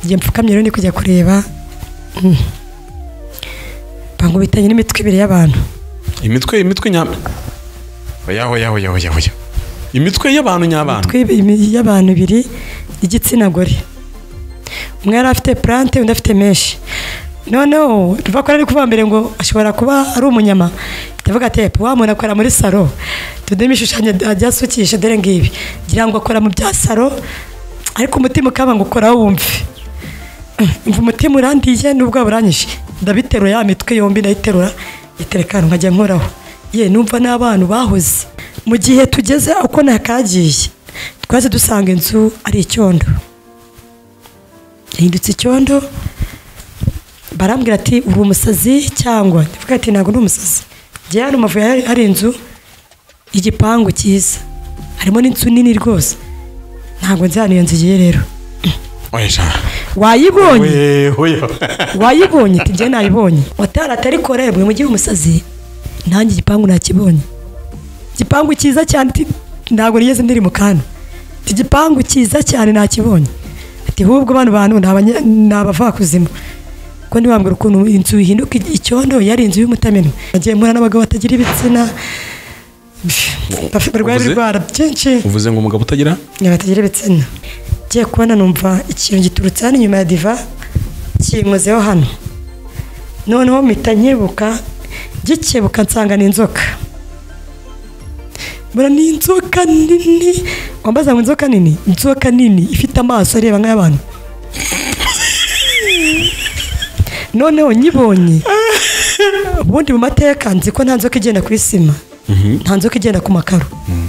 igihe mpfukamye rero ndi kujya kureba bangubitanye n'imitwe ibiri y'abantu imitwe imitwe nyama oya oya oya oya oya imitwe y'abantu nyabana imitwe ibi- y'abantu ibiri y'igitsina gore umwe yari afite plante undi afite menshi noneho tuva ko ari kuvuga mbere ngo ashobora kuba ari umunyama ndavuga ati epe wa muntu akorera muri saro tudemo ibishushanyo ajya asukisha dore ngibi ngira ngo akora mu bya saro ariko umutima ukaba ngo ukoraho wumve mva umutima urandiye n'ubwo buranyishe ndabiterura ya mitwe yombi ndayiterura itereka ahantu nkajya nkoraho ye numva n'abantu bahoze mu gihe tugeze uko nakagiye twaze dusanga inzu ari icyondo yahindutse icyondo barambwira ati uri umusazi cyangwa ndavuga ati ntabwo ndi umusazi njye hano mu Mavubi hari hari inzu igipangu cyiza harimo n'inzu nini rwose ntabwo nzi ahantu iyo nzu igiye rero oya ijana wayibonye wewe wayibonye ati njye nayibonye watari atari korere mu mujyi w'umusazi nanjye igipangu nakibonye igipangu cyiza cyane ati ntabwo nigeze ndiri mu kantu ati igipangu cyiza cyane nakibonye ati hubwo bano bantu ni abanya- ni abavakuzima ko ntibambwira ukuntu inzu ihinduka icyondo yari inzu y'umutamenwa nagiye mpura n'abagabo batagira ibitsina bafite- barwaye Uvuze? ibirwara byinshi uvuze ngo umugabo utagira nyabatagire ibitsina ngiye kubona numva ikintu giturutse hano inyuma ya diva kinkozeho hano noneho mpita nkebuka gikebuka nsanga ni inzoka mbona ni inzoka nini wambaza ngo inzoka nini inzoka nini ifite amaso areba nk'ay'abantu noneho nyibonye ubundi mu mateka nzi ko nta nzoka igenda ku isima nta nzoka igenda ku makaro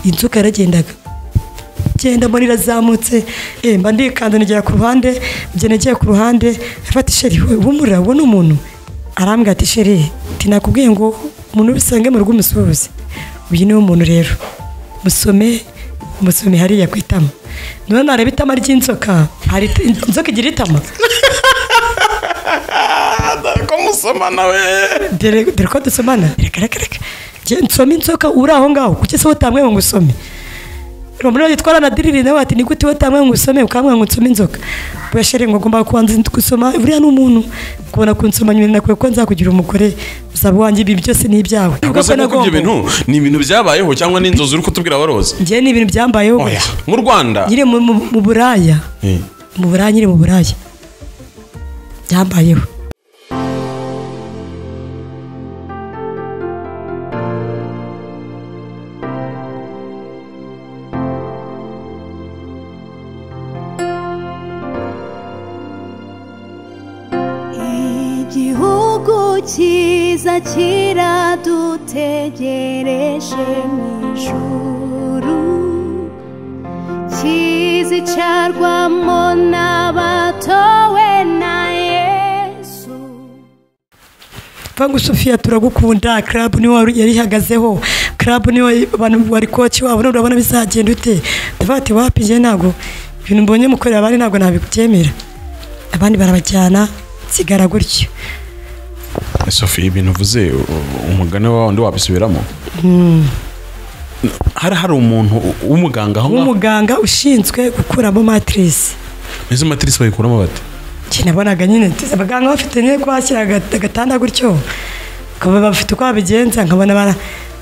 inzoka yaragendaga genda mbona irazamutse eh, mba ndikanda nigera ku ruhande njye nagiye ku ruhande afata isheri we humura uwo ni umuntu arambwira ati sheri tinakubwiye ngo umuntu bisange mu rugo umusuhuze uyu niwe muntu rero musome musome hariya ku itama none nareba itama ry'inzoka hari it- inzoka igira itama ko musoma nawe dore dore ko dusomana reka reka reka Njye nsome inzoka uri aho ngaho kuki se utamwe ngo usome rumuri yitwara na diriri nawe ati ni gute utamwe ngo usome ukambwa ngo nsome inzoka bwashere ngo ngomba kubanza gusoma buriya ni umuntu kubona kunsoma nyuma nakwiye ko nzakugira umugore uzaba wanjye ibi byose ni ibyawe ubwo se kuko ibyo bintu ni ibintu byabayeho cyangwa ni inzozi uri kutubwira waroze njye ni ibintu byambayeho oya mu rwanda nyine mu- mu mu buraya Eh, mu buraya nyine mu buraya byambayeho igihugu cyiza kiradutegereje mu ijuru kizicarwamo n'abatowe na yesu Vangu Sofia turagukunda club niwe wari- yarihagazeho club niwe abantu wari coach wabo none urabona bizagenda ute ndavuga ati wapi njye ntago ibintu mbonye mukorera abandi ntago ntabibyemera abandi barabajyana nsigara gutyo sophie ibintu uvuze u- u- umugani wawe ndi wabisubiramo hari hari umuntu u- w'umuganga aho ngaho umuganga ushinzwe gukuramo matrice izo matirisi bayikuramo bate Njye nabonaga nyine ati, abaganga bafite nyine kwakira aga- agatanda gutyo bakaba bafite uko babigenza nkabona bara-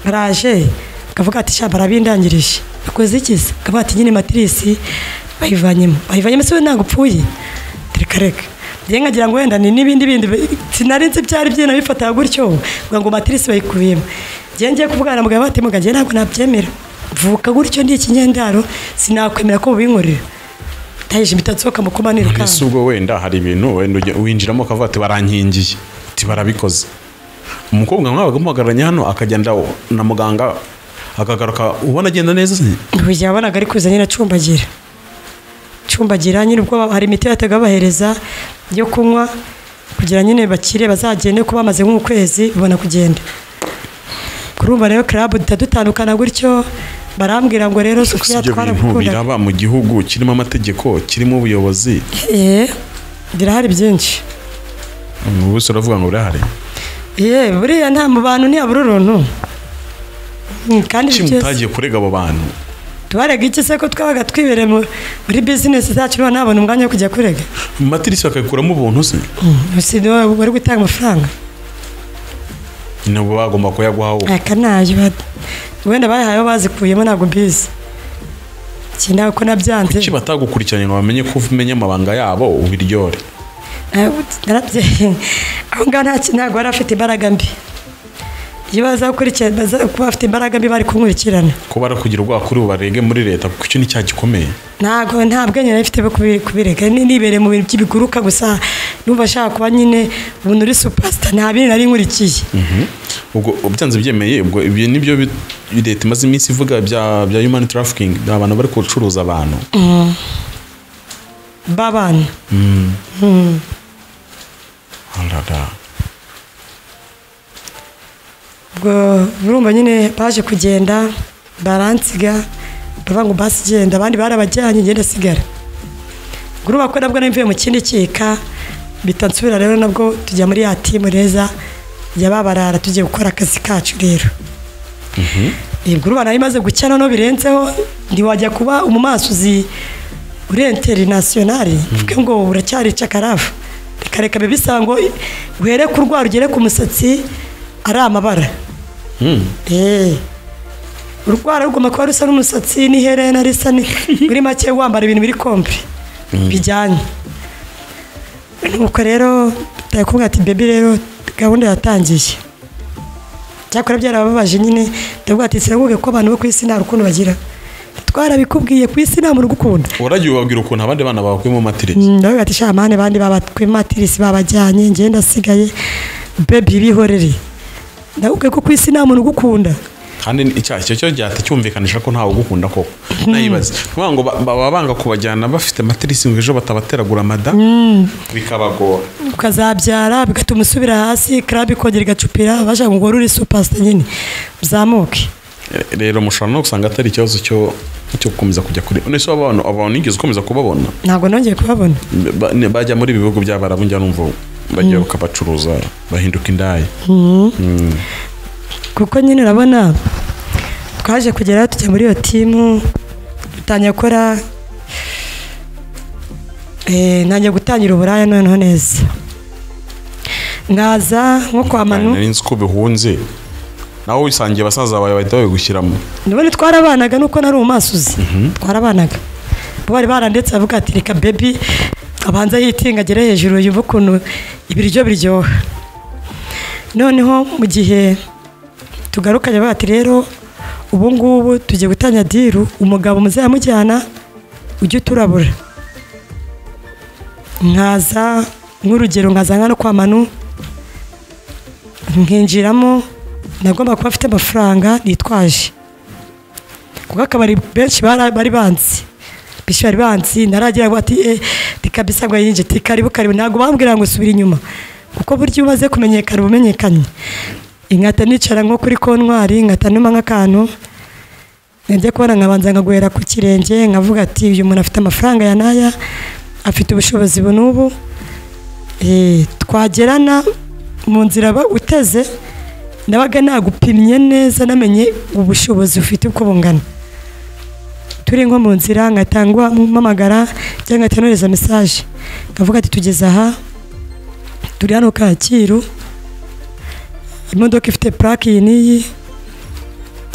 baraje bakavuga ati sha barabindangirije bakoze iki se bakavuga ati nyine matirisi bayivanyemo bayivanyemo se we ntabwo upfuye Ati, reka reka njye nkagira ngo wenda ni n'ibindi bindi bi- sinari nzi byari byina bifataga gutyo ngo ngo matirisi bayikubiyemo njye ngiye kuvugana na mugabo ati muga njye ntabwo nabyemera mvuka gutyo ndi ikinyendaro sinakwemera ko bubinkorera tayije impita nsohoka mu kumanira mbese ikamba ubwo wenda hari ibintu wenda ujya- winjiramo ukavuga ati barankingiye ati barabikoze umukobwa mwabaga muhagararanye hano akagenda na muganga akagaruka ubona agenda neza se buriya wabonaga ari kuza nyine acumbagira acumbagira nyine ubwo hari imiti yataga bahereza yo kunywa kugira nyine bakire bazagende kuba bamaze nk'ukwezi bibona kugenda kurumva rero club duhita dutandukana gutyo barambwira ngo rero gusa sofiya ibyo bintu twaragukunda biraba mu gihugu kirimo amategeko kirimo ubuyobozi Eh, birahari byinshi ubu se uravuga ngo birahari ye buriya nta mu bantu ntiyabura uruntu Mm, kandi iki byose mutagiye kurega abo bantu tubarega iki se ko twabaga twibereye mu- muri bizinesi zacu niba nabona umwanya wo kujya kurega matirisi bakabikuramo ubuntu se si niwe wari gutanga amafaranga ntabwo bagomba kuyaguha wowe aka nayo ba- wenda bayahayeho bazikuyemo ntabwo mbizi ikindi ko nabyanze kuki batagukurikiranye ngo bamenye ko umenye amabanga yabo ubiryore Eh, narabye aho ngaho nta ki- ntabwo bari bafite imbaraga mbi iyo baza gukurikirana baza kuba bafite imbaraga mbi bari kunkurikirana ko barakugira ubwoba kuri ubu barege muri leta kuko icyo ni cyaha gikomeye ntabwo nta bwenge nari mfite bwo kubi- kubireka Ni- nibereye mu bintu by'ibiguruka gusa numva ashaka kuba nyine umuntu uri supasita nta bindi nari nkurikiye ubwo byanze byemeye ubwo ibi nibyo bi- leta imaze iminsi ivuga bya bya human trafficking ni abantu bari gucuruza abantu babana Arara. ubwo urumva nyine baje kugenda baransiga bavuga ngo basi genda abandi barabajyanye ngenda sigara ubwo urumva ko nabwo nari mvuye mu kindi kika bitansubira rero nabwo tujya muri ya timu neza ya babarara tugiye gukora akazi kacu rero ubwo urumva nari maze gucya noneho birenzeho ntiwajya kuba umumasuzi uri interinasiyonari mvuge ngo uracyari cakarafu reka reka bibe bisaba ngo uhere ku rwara ugere ku musatsi ari amabara Mm. Eh. urwara rugomba kuba rusa n'umusatsi n'iherena risa ni muri make wambara ibintu biri kompi bijyanye nuko rero tari kumwe ati bebi rero gahunda yatangiye cyakora byarababaje nyine ndavuga ati sirabuge ko abantu bo ku isi nta rukundo bagira twarabikubwiye ku isi nta muntu ugukunda waragiye ubabwira ukuntu abandi bana bakuye mu matiriki Mm, ndavuga ati shamane bandi babatwimatirisi babajyanye njye ndasigaye bebi bihorere ndabubwe ko ku isi nta muntu ugukunda kandi ni- icyaha icyo cyo cyahita cyumvikanisha ko ntawe ugukunda koko nayibaze kuvuga ngo ba- baba banga kubajyana bafite matirisi ngo ejo batabateragura amada bikabagora ukazabyara bigatuma usubira hasi karabe ikongera igacupira abashaka ngo uri supasita nyine uzamuke Eh, rero mushobora no gusanga atari ikibazo cyo cyo gukomeza kujya kuri none se abantu abantu nigeze ukomeza kubabona ntabwo nongeye kubabona Ba- ne- bajya muri ibi bihugu by'abarabu njya numva bajya bakabacuruza bahinduka indaya kuko nyine urabona twaje kugeraho tujya muri iyo timu dutangira gukora eh, ntangiye gutangira uburaya noneho neza nkaza nko kwa manu Nari nzi ko bihunze nawe wisangiye basaza bawe bahita babigushyiramo ndabona twarabanaga nuko nari umasuzi twarabanaga bo bari baranditse bavuga ati reka bebi abanza yitinga agere hejuru yumve ukuntu ibiryo biryoha noneho mu gihe tugarukanye bavuga ati rero ubu ngubu tugiye gutanya diru umugabo muzamujyana ujye uturabura nkaza nk'urugero nkaza nka no kwa manu nkinjiramo nagomba kuba afite amafaranga nitwaje kuko akabari benshi bara- bari banzi benshi bari banzi naragira ngo ati eh reka bisa ngo yinje ati karibu karibu ntabwo bambwira ngo subira inyuma kuko buryo iyo umaze kumenyekana uba umenyekanye inkata nicara nko kuri kontwari nkata numa nk'akantu najya kubona nkabanza nkaguhera ku kirenge nkavuga ati uyu muntu afite amafaranga ya naya afite ubushobozi bu n'ubu Eh, twagerana mu nzira ba- uteze nabaga nagupimye neza namenye ubushobozi ufite uko bungana turi nko mu nzira nkatangwa mpamagara cyangwa nkahita nohereza mesaje nkavuga ati tugeze aha turi hano kacyiru imodoka ifite purake iyi n'iyi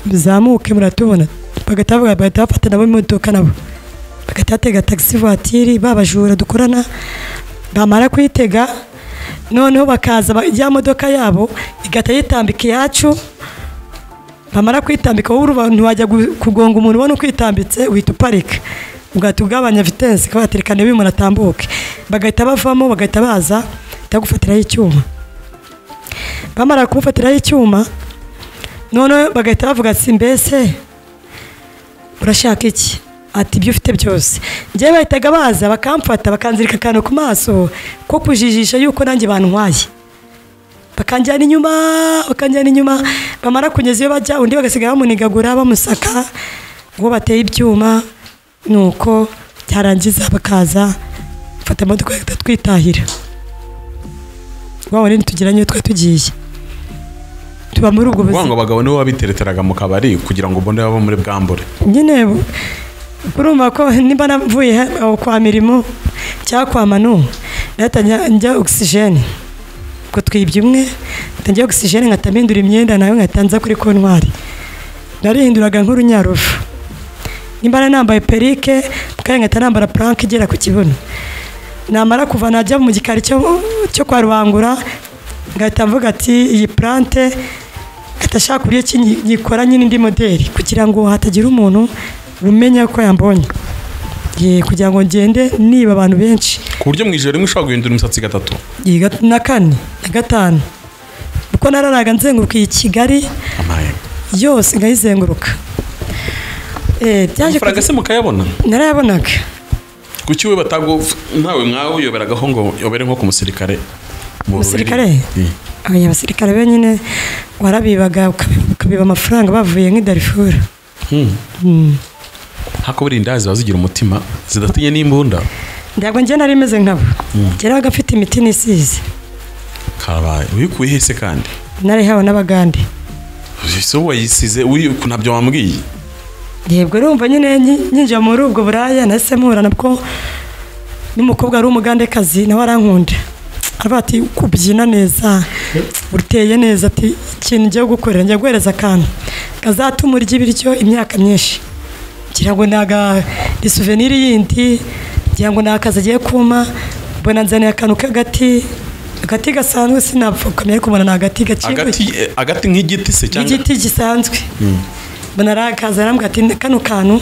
bizamuke muratubona bagahita bavuga- bagahita bafata nabo imodoka nabo bagahita batega taxi voiture babajura dukorana bamara kuyitega noneho bakaza ba- ya modoka yabo igahita yitambika iyacu bamara kwitambika wowe uruba- ntiwajya gu- kugonga umuntu ubona ukwitambitse uhita uparika ugahita ugabanya vitensi kabaterikane niba umuntu atambuke bagahita bavamo bagahita baza bagufatiraho icyuma bamara kumufatiraho icyuma noneho bagahita bavuga ati mbese urashaka iki ati ibyo ufite byose njyewe bahitaga baza bakamfata bakanzirika akantu ku maso ko kujijisha yuko nanjye bantwaye bakanjyana inyuma bakanjyana inyuma bamara kunyeza iyo bajya undi bagasigaye bamunigagura bamusaka ngo bateye ibyuma nuko byarangiza bakaza mfata imodoka bagahita twitahira wabona ntitugiranye iyo twari tugiye tuba muri ubwo kuvuga ngo buzima abagabo nibo babitereteraga mu kabari kugira ngo mbone baba muri bwambure nyine bu- urumva ko niba navuye he- aho kwa mirimo cyangwa kwa manu ndahita njya- njya ogisijeni ngo twibye umwe ndahita njya ogisijeni nkahita mpindura imyenda nawe nkahita nza kuri kontwari narihinduraga nk'urunyarufu nimba nambaye perike kandi nkahita nambara puranke igera ku kibuno namara kuva najya mu gikari cyo cyo kwa rubangura ngahita mvuga ati iyi purante ngahita ashaka uburyo ki nyi- nyikora nyine indi modeli kugira ngo hatagira umuntu umenya ko yambonye Ye, kugira ngo ngende niba abantu benshi ku buryo mu ijoro rimwe ushobora guhindura imisatsi gatatu Ye, gat- na kane na gatanu kuko nararaga nzenguruka iyi kigali amahembe yose nkayizenguruka Eh, byaje amafaranga se mukayabona narayabonaga kuki we batago ntawe mwawe uyoberagaho ngo yobere nko ku musirikare Mu Umusirikare? Bubiligi. Aba abasirikare be nyine warabibaga ukabi- ukabiba amafaranga bavuye nk'i Darfur Hmm. hako buri inda ziba zigira umutima zidatinye n'imbunda ntabwo njye nari meze nkabo ngenaga mfite imiti nisize karabaye uyikuye hese kandi narihawe n'abagande ese wowe wayisize uyu- ntabyo wambwiye yebwe urumva nyine nyi- nyinjira muri ubwo buraya nahise mpura nabwo n'umukobwa wari umugandekazi nawe arankunda aravuga ati kubyina neza uteye neza ati ikintu ngiye gukorera ngiye guhereza akantu kazatuma urya ibiryo imyaka myinshi ngira ngo naga ni souvenir yindi ngira ngo ni akazi agiye kuma mbona nzaniye akantu k'agati agati gasanzwe sinapfa ukamenya ariko mbona ni agati gaciriwe agati eh, agati nk'igiti se cyangwa igiti gisanzwe mbona arakaza arambwira ati kano kantu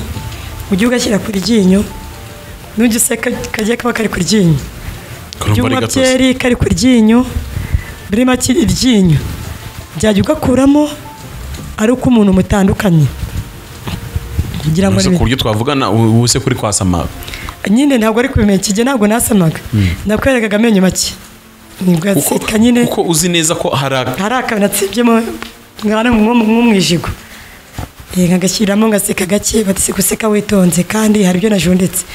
ujye ugashyira ku ryinyo nujya useka kagiye kaba kari ku ryinyo karumva byuma ari gatozi byeri kari ku ryinyo muri make iryinyo byajya ugakuramo ari uko umuntu mutandukanye kugira ngo Ubwo se ni- ku buryo twavugana ubu ubu se kuri kwasama nyine ntabwo ari kubimenya ikige ntabwo nasamaga nakwerekaga amenyo make nibwo kuko yatsika nyine kuko uzi neza ko hari aka- hari akantu natsebyemo mwana nk'umwijigo Eh, nkagashyiramo ngaseka gake batse guseka witonze kandi hari ibyo najunditse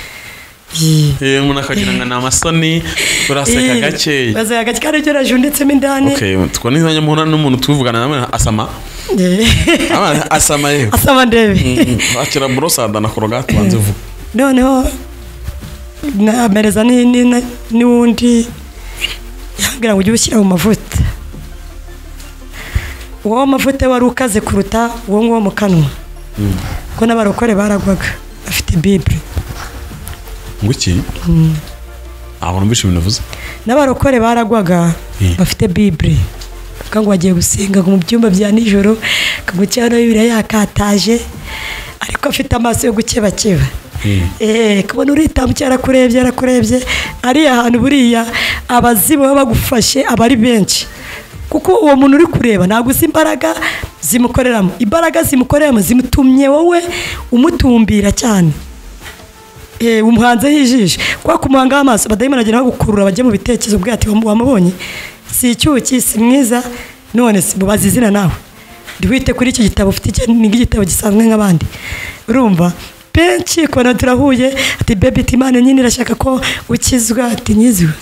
Ye. Eh, umuntu akagira ngo ni amasoni uraseka Ye, gakeya baseka gake kandi ibyo najunditsemo indani okay twone nzanya muhura n'umuntu tuvugana nawe asama Eh, Ama- asama yewe asaba ndebe akira burosada na korogate banze vuba noneho namereza ni- ni- ni- n'uwundi yambwira ngo ujye ushyira mu mavuta uwo mavuta wari ukaze kuruta uwo nguwo mu kanwa kuko n'abarokore baragwaga bafite bibure ngo iki aho numvise ibintu uvuze n'abarokore baragwaga Mm. bafite bibure bavuga ngo bagiye gusenga ngo mu byumba bya nijoro kagukeho na bibiriya yakataje ariko afite amaso yo gukebakeba Eh, kubona uritambukira arakurebye arakurebye ariya hantu buriya abazi baba bagufashe aba ari benshi kuko uwo muntu uri kureba ntabwo uzi imbaraga zimukoreramo imbaraga zimukoreramo zimutumye wowe umutumbira cyane Eh, umuhanzeho ijisho kuko kumuhangaho amaso abadayimoni agenda bagukurura bajya mu bitekerezo bwe ati "Wamu- wamubonye si icyuki si mwiza none si mubaze izina nawe ntiwite kuri icyo gitabo ufite icyo ni igitabo gisanzwe nk'abandi urumva benshi kubona turahuye ati bebi timane nyine irashaka ko ukizwa ati nyiziwe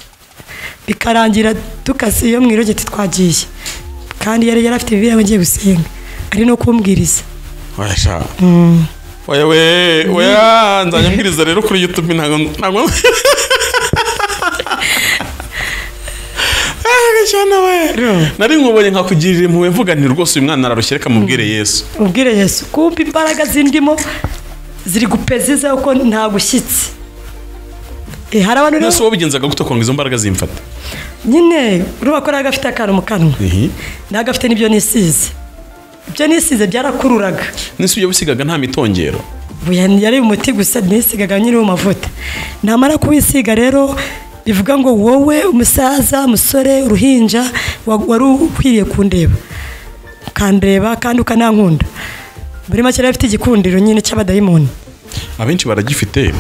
bikarangira dukase iyo mwirogeye ati twagiye kandi yari yarafite bibiri yaba agiye gusenga ari no kumbwiriza wayasha oya we oya nzajya mbwiriza rero kuri youtube ntabwo ntabwo Ah, gashyana we nari nkubonye nkakugirira impuhwe mvuga nti rwose uyu mwana ararushye reka mubwire yesu ubwire yesu kumva imbaraga zindimo ziri gupeza uko nta gushyitse Eh, hari abantu yesu rero wabigenzaga gute kugira ngo izo mbaraga zimfata nyine urumva ko naga afite akantu mu kanwa naga afite n'ibyo nisize ibyo nisize byarakururaga n'isi ujya wisigaga nta mitongero Ubu ya- yari umuti gusa nisigaga nyiri mavuta namara kuwisiga rero bivuga ngo wowe umusaza umusore uruhinja wa- wari ukwiriye kundeba ukandeba kandi ukanankunda muri make rero afite igikundiro nyine cy'abadayimoni abenshi baragifite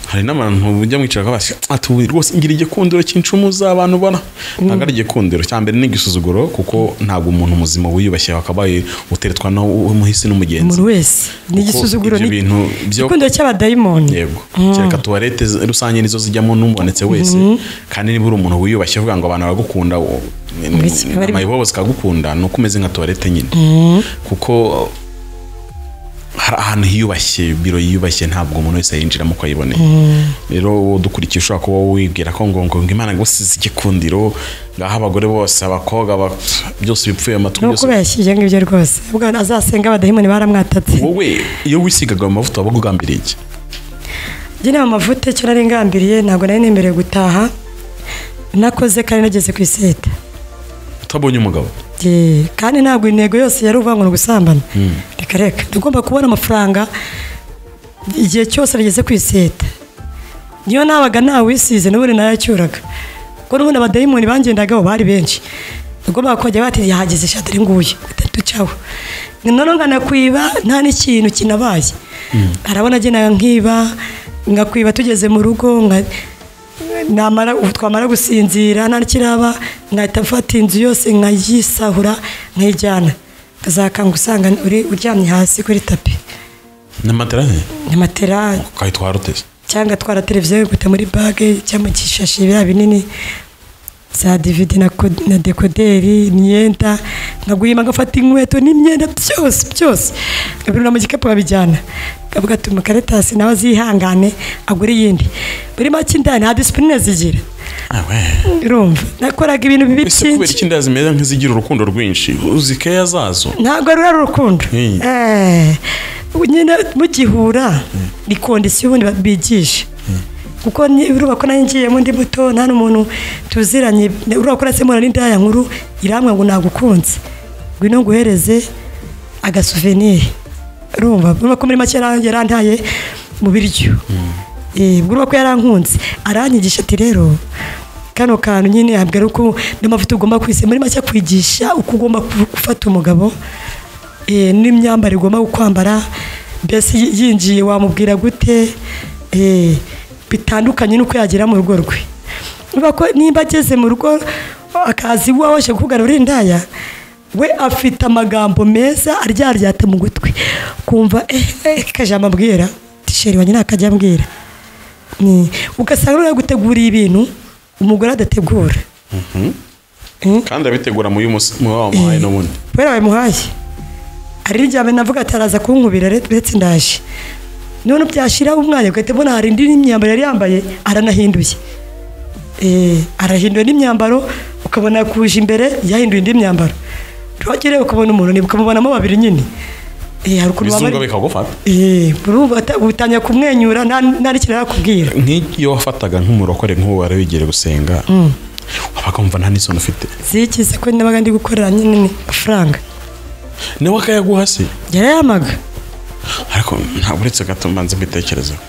hari n'abantu ujya mwicara basi atuye rwose ngira igikundiro cy'incumu z'abantu ubona ntabwo ari igikundiro cya mbere ni igisuzuguro kuko ntabwo umuntu muzima wiyubashye wakabaye uteretwa n'umuhisi n'umugenzi umuntu wese ni Kuko igisuzuguro ibyo ni bintu byo- igikundiro cy'abadayimoni yego kereka tuwarete z- rusange nizo zijyamo n'ubonetse wese kandi niba uri umuntu wiyubashye uvuga ngo abantu baragukunda wo- ni- ni- Uretse abari- amayibobo zikagukunda ni uko umeze nka tuwarete nyine kuko hari ahantu hiyubashye biro yiyubashye ntabwo umuntu wese yinjiramo uko ayiboneye rero wowe udukurikiye ushobora kuba wibwira ko ngo ngo ngo imana ngo isize igikundiro ngaho abagore bose abakobwa aba- byose bipfuye amatwi ni byose uko yashyize ngibyo rwose ubwo azasenga abadayimoni baramwatatse wowe iyo wisigaga ayo mavuta wabaga ugambiriye iki njye nta mavuta icyo nari ngambiriye ntabwo nari nemerewe gutaha nakoze kandi nageze ku iseta utabonye umugabo Ye, kandi ntabwo intego yose yari uvuga ngo ni ugusambana reka reka tugomba kubona amafaranga igihe cyose nageze ku iseta niyo nabaga ntawisize n'ubundi nayacyuraga kuko n'ubundi abadayimoni bangendagaho bari benshi tugomba kujya bati yahageze ishati ari nguye gatatu cyaho noneho nkanakwiba nta n'ikintu kinabaye arabona agenda nkiba nkakwiba tugeze mu rugo nka- namara ubu twamara gusinzira nta n'ikiraba nkahita mfata inzu yose nkayisahura nkayijyana nkazakanga usanga uri uryamye hasi kuri tapi n'amaterane ni matera ukayitwara uteze cyangwa twara televiziyo yigute muri bage cyangwa mu gishashi biriya binini za dividi na ko- na dekoderi imyenda nkaguhima ngafata inkweto n'imyenda byose byose nkabirura mu gikapu nkabijyana kavuga tuma karetasi nawe azihangane agure iyindi muri make indani nta disipurine zigira urumva nakoraga ibintu bibi ese kubera byinshi iki inda zimeze nk'izigira urukundo rwinshi uzi keya zazo ntabwo rura ari urukundo Mm. Eh, nyine mugihura ni kondisiyo ubundi ba- bigisha kuko ni- urumva ko nanjye ngiyemo ndi muto nta n'umuntu tuziranye ne- urumva ko uretse mura n'indaya nkuru irambwa ngo nagukunze ngwino nguhereze agasuveniri urumva urumva ko muri make yara- yarantaye mu biryo Eh, ubwo urumva ko yarankunze aranyigisha ati rero kano kantu nyine ntabwo ari uko n'amavuta ugomba kwisiga muri make akwigisha uko ugomba ku- gufata umugabo eh, n'imyambaro igomba kwambara mbese yi- yinjiye wamubwira gute eh, bitandukanye n'uko yagera mu rugo rwe niba ko niba ageze mu rugo akazi iwawe aje kukubwira uri indaya we afite amagambo meza aryaryata mu gutwi kumva eh, eh, kajambo ambwira tisheri wanjye ntakajya ambwira Ni- ugasanga rero guteguriye ibintu umugore adategura kandi abitegura mu y'umunsi- mu wamuhaye n'ubundi kubera babimuhaye hari n'igihe navuga ati araza kunkubira re- uretse ndaje none byashiraho umwanya ugahita ubona hari indi myambaro yari yambaye aranahinduye Eh, arahinduye n'imyambaro ukabona kuje imbere yahinduye indi myambaro rwogere ukabona umuntu niba ukamubonamo babiri nyine Eh, hari ukuntu baba ibizungu bari- bikagufata Eh, urumva ata- utangira kumwenyura nta nta n'ikintu arakubwira nk'iyo wafataga nk'umurokore nk'uwo wari wigiye gusenga wabaga wumva nta n'isoni ufite zikize ko nabaga ndi gukorera nyine amafaranga nawe akayaguha se yarayamaga ariko ntabwo uretse gato mbanza mbitekerezaho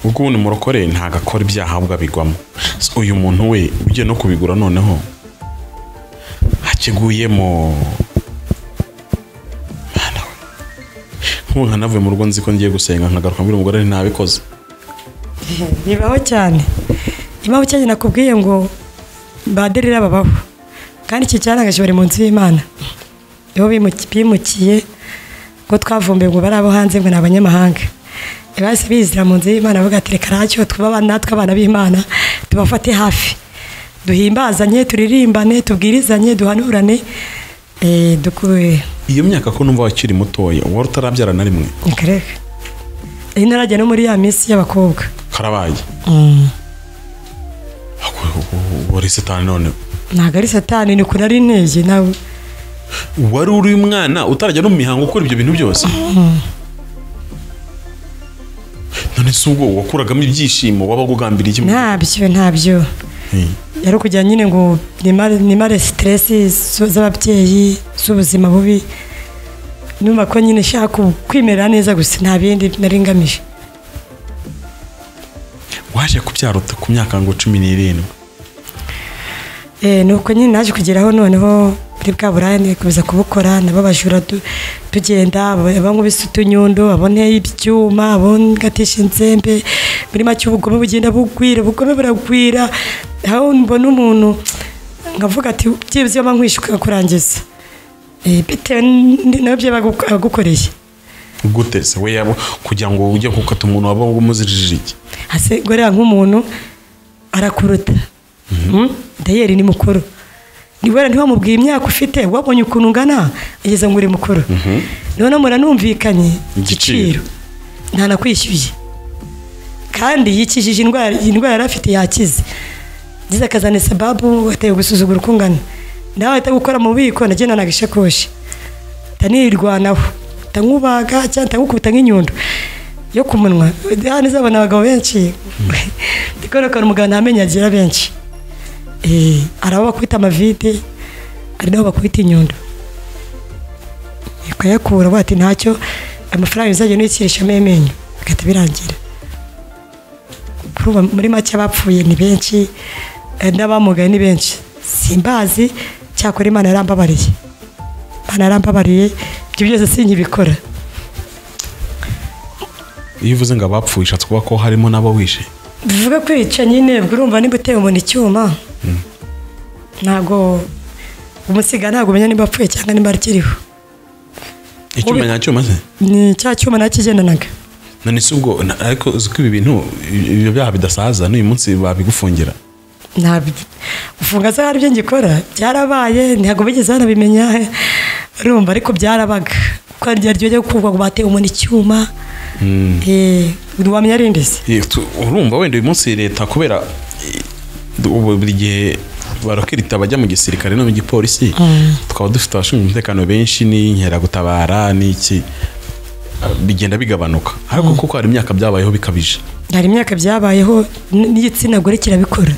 ubwo ubundi umurokore ntabwo akora ibyaha ahubwo abigwamo Se uyu muntu we ugiye no kubigura noneho hakiguyemo Mana we. nk'ubu nkanavuye mu rugo nzi ko ngiye gusenga nkagaruka mbwira umugore nti ntabikoze bibaho cyane impamvu cyane nakubwiye ngo baderera babaho kandi iki cyarangaje bari mu nzu y'imana nibo bimuki- bimukiye ngo twavumbuye ngo bari abo hanze ngo ni abanyamahanga bahise bizira mu nzu y'imana bavuga ati reka ntacyo twuba abana- natwe abana b'imana tubafate hafi duhimbazanye turirimbane tubwirizanye duhanurane eh, duku- iyo myaka ko numva wakiri mutoya wari utarabyara na rimwe reka reka iyi ntarajya no muri ya minsi y'abakobwa karabaye wari sitani none ntabwo ari satani ni kuri ari intege nawe wari uri umwana utarajya no mu mihango ukora ibyo bintu byose none si ubwo wakuragamo ibyishimo wabaga ugambiriye kimwe ntabyo ntabyo yari ukugira nyine ngo nimare nimare siteresi zo- z'ababyeyi z'ubuzima bubi numva ko nyine nshaka ku- kwimerera neza gusa nta bindi nari ngamije waje kubyara uta- ku myaka ngo cumi n'irindwi Eh, ni uko nyine naje kugeraho noneho kuri bwa burane kuza kubukora nabo abajura du- tugenda abankubise utunyundo aboneye ibyuma abongatisha inzembe muri make ubugome bugenda bugwira ubugome buragwira aho mbona umuntu nkavuga ati byibuze iyo nkwishe ukakurangiza Eh, bitewe n- nabyo byo bagu- bagukoreye gute se we yabo kugira ngo ujye gukata umuntu waba umuzirije iki hase gorera nk'umuntu arakuruta Mm? dayeri ni mukuru niwera ntiwamubwira imyaka ufite wabonye ukuntu ungana ageze ngo uri mukuru noneho muranumvikanye Igiciro. igiciro ntanakwishyuye kandi yikijije indwara iyi ndwara yari afite yakize ngize akazana sababu ateye gusuzugura uko ungana nawe ahita gukora mu bubiko nagenda nagishakoshi ntanirwanaho ntankubaga cyangwa ntangukubita nk'inyundo yo ku munwa hano izabona abagabo benshi ndikorokora umugabo ntamenye agira benshi Eh, hari aho bakubita amavide hari n'aho bakubita inyundo ukayakura bati ntacyo amafaranga bizajya nuyikirishamo amenyo bigahita birangira kuri ubu muri make abapfuye ni benshi eh, n'abamugaye ni benshi simbazi cyakora imana yarambabariye imana yarambabariye ibyo byose sinkibikora iyo uvuze ngo abapfuye ushatse kuba ko harimo n'abo wishe bivuga kwica nyine ubwo urumva nimba uteye umuntu icyuma ntabwo umusiga ntabwo umenya nimba apfuye cyangwa nimba akiriho icyuma Ubi- nyacyuma se ni cya cyuma nakigendanaga none si ubwo na- ariko uzi ko ibi bintu ibyo byaha bidasaza n'uyu munsi babigufungira ntabyo ufunga se hari ibyo ngikora byarabaye ntabwo bigeze banabimenya urumva ariko byarabaga kuko hari igihe ryo kuvuga ngo bateye umuntu icyuma eh, ntiwamenya ari ndetse Eh, tu- urumva wenda uyu munsi leta kubera eh, ubu buri gihe barakirita abajya mu gisirikare no mu gipolisi tukaba dufite abashinzwe umutekano benshi n'inkeragutabara n'iki Ah, bigenda bigabanuka ariko kuko hari imyaka byabayeho bikabije hari imyaka byabayeho n- n'igitsina gore kirabikora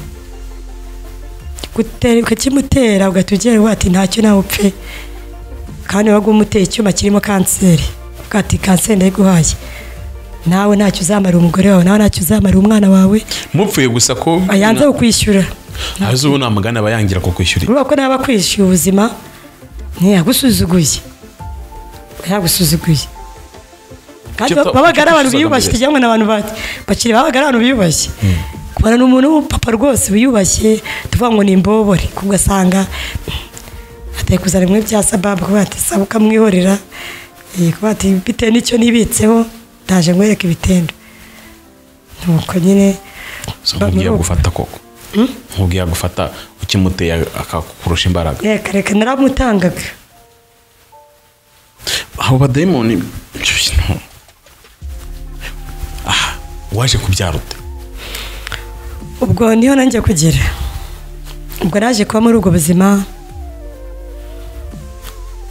Gutera- ukakimutera ugahita ugira ngo ati ntacyo nawe upfe kandi waba umuteye icyuma kirimo kanseri ukavuga ati kanseri ndayiguhaye nawe ntacyo uzamarira umugore wawe nawe ntacyo uzamarira umwana wawe mupfuye gusa ko ayanze kukwishyura azi ubu nta mugani aba yangira ko kwishyura urabona ko naba akwishyuye ubuzima ntiyagusuzuguye yagusuzuguye kandi Icyo to- babaga ari icyo abantu twifuzaga biyubashye mbere. cyangwa ni abantu ba- bakiri babaga ari abantu biyubashye kubana n'umuntu w'umupapa rwose wiyubashye tuvuga ngo ni imbobore kuko ugasanga atari kuzana bimwe bya sababu kuba ati saba ukamwihorera eh, kuba ati bitewe n'icyo nibitseho ndaje nkwereke ibitendo nuko nyine So, nkubwiye gufata koko nkubwiye gufata ukimuteye akakurusha imbaraga reka reka naramutangaga abo badayimoni ibyo bintu Aha, waje kubyara ute ubwo niho nanjye kugera ubwo naje kuba muri ubwo buzima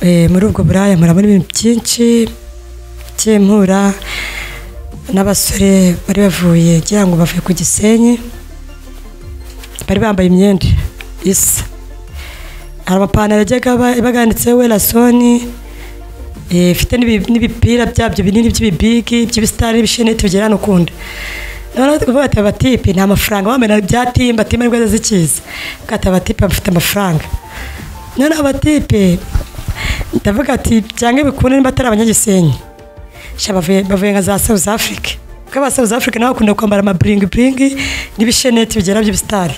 Eh, muri ubwo buraya murabona ibintu byinshi by'impura n'abasore bari bavuye ngira ngo bavuye ku gisenyi bari bambaye imyenda isa hari amapantaro yajyaga aba- yabaga yanditseho welasoni ifite n'ibi- n'ibipira byabyo binini by'ibibigi by'ibisitari n'ibisheneti bigera no kunda noneho tukavuga ati abatipe nta mafaranga bamena bya timba timba nibwo zikiza bwata abatipe bafite amafaranga noneho abatipe ndavuga ati byanga bikunde niba atari abanyagisenyi sha bavuye bavuye nka za South Africa kuko aba South Africa nabo bakunda kwambara amaburingi buringi n'ibisheneti bigera by'ibisitari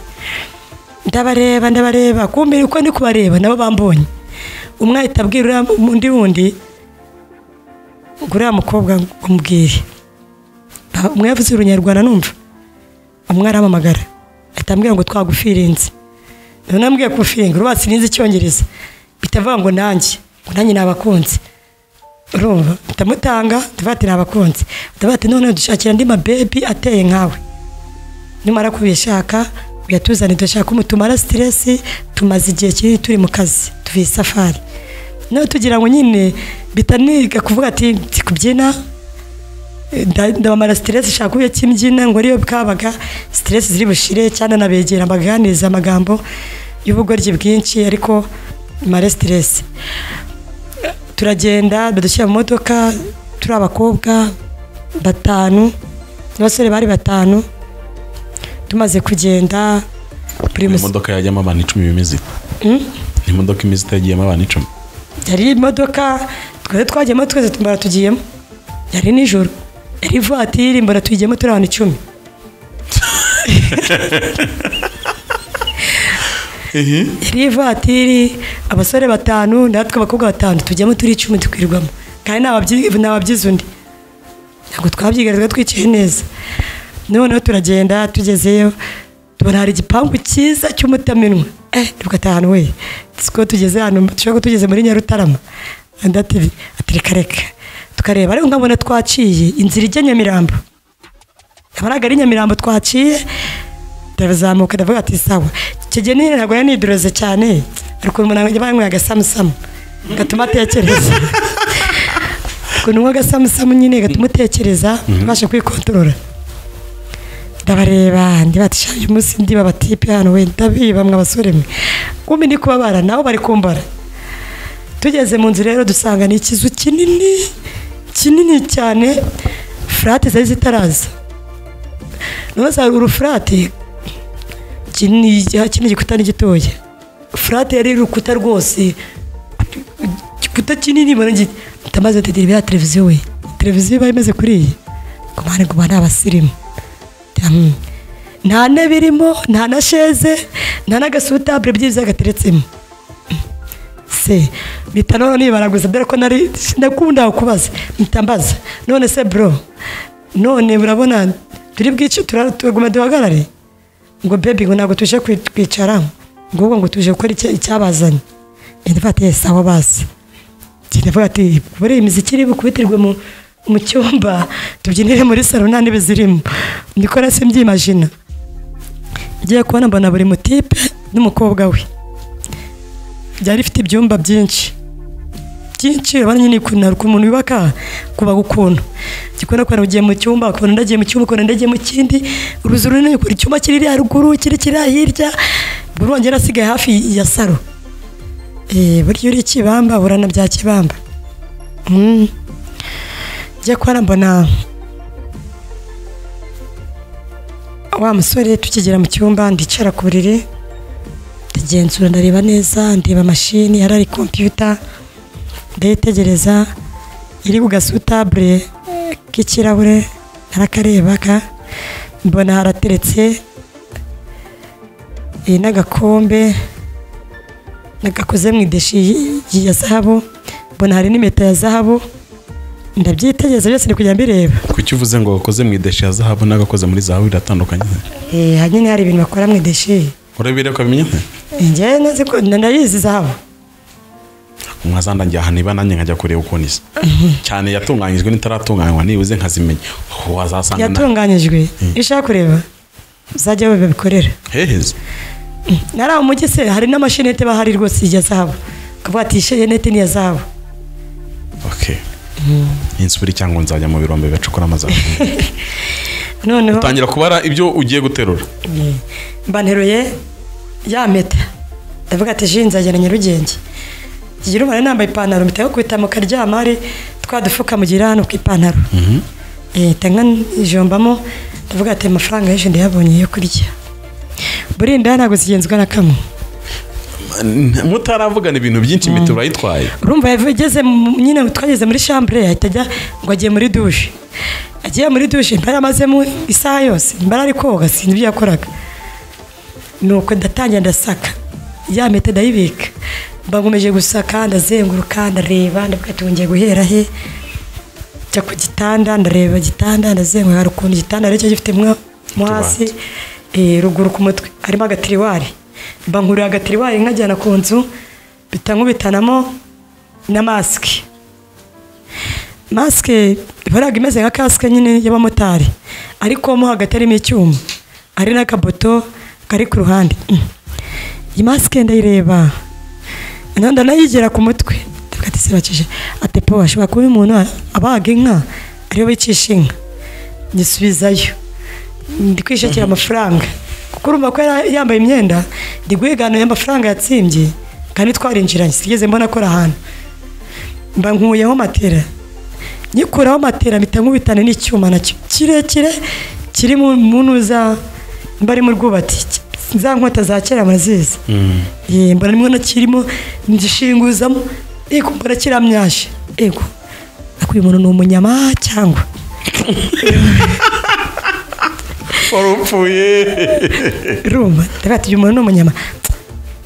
ndabareba ndabareba kumbe uko ndi kubareba nabo bambonye umwe ahita abwira uriya- undi wundi ngo uriya mukobwa umubwire Ba- umwe yavuze urunyarwanda numva umwe arampamagara ahita ambwira ngo twagufirinze noneho ambwiye kufiringa urubatsi nize icyongereza bitavuga ngo nanjye ngo nanjye nabakunze urumva ndamutanga tuvati nabakunze tuvati noneho dushakira andi mabebi ateye nkawe nimara kubishaka uyatuzane dushaka umutumara siteresi tumaze igihe kinini turi mu kazi tuvuye isafari nawe tugira ngo nyine bitaniga kuvuga ati nzi kubyina eh, nda- ndabamara siteresi shaka uburyo ki mbyina ngo ariyo bwabaga siteresi ziri bushire cyane nabegera mbaganiriza amagambo y'ubugoryi bwinshi ariko mare siteresi turagenda badushyira mu modoka turi abakobwa batanu n'abasore bari batanu tumaze kugenda buri Mu musi- imodoka yajyamo abantu icumi bimeze ite? ni imodoka imizi itagiyemo abantu icumi yari imodoka twari twagiyemo twese mbona tugiyemo yari nijoro yari ivatiri mbona tuyigiyemo turi abantu icumi yari ivatiri abasore batanu natwe abakobwa batanu tujyamo turi icumi tukwirwamo kandi nta wabyi- nta wabyize undi ntabwo twabyigaragara twicaye neza noneho turagenda tugezeyo tubona hari igipangu cyiza cy'umutamenwa eh tugataha ahantu we siko tugeze hano dushobora kuba tugeze muri nyarutarama anda tivi atereka reka tukareba ariko nkabona twaciye inzira ijya nyamirambo ntabwo ari nyamirambo twaciye ndazamuka ndavuga ati sawa icyo gihe nyine ntabwo yari niduroze cyane ariko umuntu nanjye banyweye agasamusamu gatuma atekereza kunywa agasamusamu nyine gatuma utekereza ubasha kwikontorora ndabareba ndibatisha uyu munsi ndiba abatipe hano we ndabiba mwe abasore mwe kumbi ndi kubabara nabo bari kumbara tugeze mu nzu rero dusanga ni ikizu kinini kinini cyane furate zari zitaraza noneho hari urufurate kinini kino gikuta ni gitoya furate yari urukuta rwose igikuta kinini mbona gi- ndamaze ndegera ibiriya televiziyo we televiziyo iba imeze kuri iyi ku mpande ngo ni abasirimu Hmm. nta ntebe irimo nta na sheze nta n'agasutabure byiza gateretsemo se mpita none nibaraguza dore ko nari ndakunda kubaza mpita mbaza none se bro none urabona turi bwice tura- turaguma duhagarare ngo bebi ngo ntabwo tuje kwi- kwicara ngo ahubwo ngo tuje gukora icya- icyabazanye ndafatiye sawa basi ndavuga ati buriya iyi miziki iri bukubitirwe mu mu cyumba tubyinire muri salo nta ntebe zirimo ndikora se mbyimajina ngiye kubona mbona buri mutipe n'umukobwa we byari bifite ibyumba byinshi byinshi urabona nyine ukuntu hari ukuntu umuntu yubaka kubaga ukuntu gikunda kubona ugiye mu cyumba ukabona ndagiye mu cyumba ukabona ndagiye mu kindi uruzu runini ukuntu icyumba kiri iriya ruguru kiri kiri hirya buri wongera asigaye hafi ya salo Eh, burya uri ikibamba burana bya kibamba Mm. njya kubona mbona wa musore tukigera mu cyumba ndicara ku buriri ndagenzura ndareba neza ndeba mashini yari ari kompiyuta ndayitegereza iri ku gasutabure eh, k'ikirahure narakareba ka mbona harateretse eh, n'agakombe nagakoze mu ideshi y- y- ya zahabu mbona hari n'impeta ya zahabu ndabyitegereza byose ndi kujya mbireba kuki uvuze ngo wakoze mu ideshi ya zahabu n'agakoze muri zahabu biratandukanye Eh, hari nyine hari ibintu bakora mu ideshi urabire ko abimenye nte njyewe nzi ko ndayizi zahabu mwazandangira ahantu iba nanjye nkajya kureba ukuntu isa cyane yatunganyijwe n'itaratunganywa nibuze nkazimenya Aho wazasanga na- yatunganyijwe iyo ushaka kureba uzajya we babikorera heheze nari aho mujyi se hari n'amashinete bahari rwose ya zahabu ukavuga ati ishinete ni iya zahabu okay insubire cyangwa nzajya mu birombe bacukura amazi noneho tangira kubara ibyo ugiye guterura mba nteruye ya mpeta ndavuga ati ji nzagera nyarugenge ngira umubare nambaye ipantaro mpita yo kwita mu karyama hari twa dufuka mugira hano k'ipantaro leta nka ijombamo ndavuga ati amafaranga y'ejo ndayabonye yo kurya burinda ntabwo zigenzwa na kamwe mutaravugana ibintu byinshi imiti urayitwaye urumva yageze mu- nyine twageze muri shambure ahita ajya ngo agiye muri dushe agiye muri dushe mbari amazemo isaha yose mbari ari koga sinzi ibyo yakoraga nuko ndatangira ndasaka ya mpeta ndayibika mbangumeje gusaka ndazenguruka ndareba ndavuga ati ngiye guhera he njya ku gitanda ndareba igitanda ndazenguruka hari ukuntu igitanda aricyo gifite mwo mo hasi eh, ruguru ku mutwe harimo agatiriwari mbankurira agatiriwari nkajyana ku nzu mpita nkubitanamo na masike masike ihoraga imeze nka kasike nyine y'abamotari ariko mo hagati harimo icyuma hari n'akaboto kari ku ruhande Mm. iyi masike ndayireba noneho ndanayigera ku mutwe ndavuga ati sibakije ati po ashobora kuba uyu muntu abaga inka ariyo bicisha inka nyisubizayo ndi kwishakira amafaranga kuko urumva ko yari yambaye imyenda ndi guhiganira amafaranga yatsimbye kandi twarinjiranye sinigeze mbona akora ahantu mba nkuyeho matera nyikuraho matera mpita nkubitana n'icyuma nacyo kirekire kiri mu ntuza mba ari mu rwubati za nkota za kera murazizi Eh, mbona nimwe nakirimo ngishinguzamo yego mbona kiramyashe yego ariko uyu muntu ni umunyama cyangwa warupfuye rumva ndavuga ati uyu muntu ni umunyama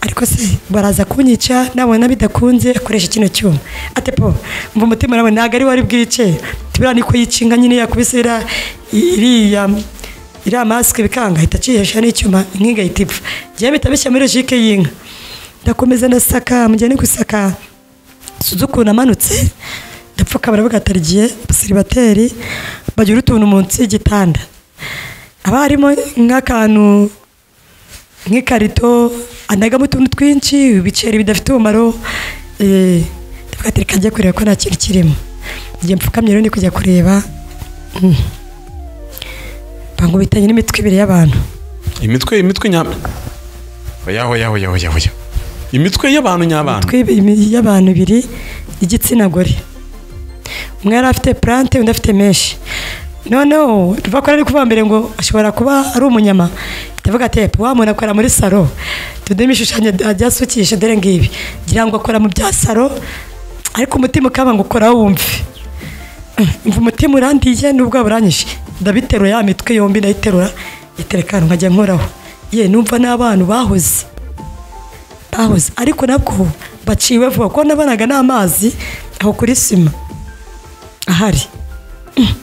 ariko se baraza kunyica nabona bidakunze akoresha kino cyuma ate po mva umutima nawe ntabwo ari wari bwice tubira niko yicinga nyine yakubise iriya iriya iriya masike bikanga ahita akihesha n'icyuma inkinga ahita ipfa njyewe mpita bishyira muri logique y'inka ndakomeza ndasaka mugihe ni gusaka sinzi ukuntu amanutse ndapfuka baravuga ati "Arigiye, siribateri bagira utuntu munsi y'igitanda haba harimo nk'akantu nk'ikarito anagamo utuntu twinshi ibiceri bidafite umumaro eh, ndavuga ati reka njye kureba ko nta kintu kirimo njye mpfukamye rero ndi kujya kureba Mm. bangubitanye n'imitwe ibiri y'abantu imitwe imitwe nyama oya oya oya oya oya imitwe y'abantu nyabana imitwe ibi- y'abantu ibiri y'igitsina gore umwe yari afite purante undi afite menshi noneho tuva ko ari kuvuga mbere ngo ashobora kuba ari umunyama ndavuga ati "Epo, wa muntu akora muri saro tudemo ibishushanyo ajya asukisha dore ngibi ngira ngo akora mu bya saro ariko umutima ukaba ngo ukora wumve mva umutima urandiye n'ubwo buranyishe ndabiterura ya mitwe yombi ndayiterura iterekana nkajya nkoraho ye numva n'abantu bahoze bahoze ariko nabwo baciwe vuba kuko nabonaga n'amazi aho kuri sima ahari Mm.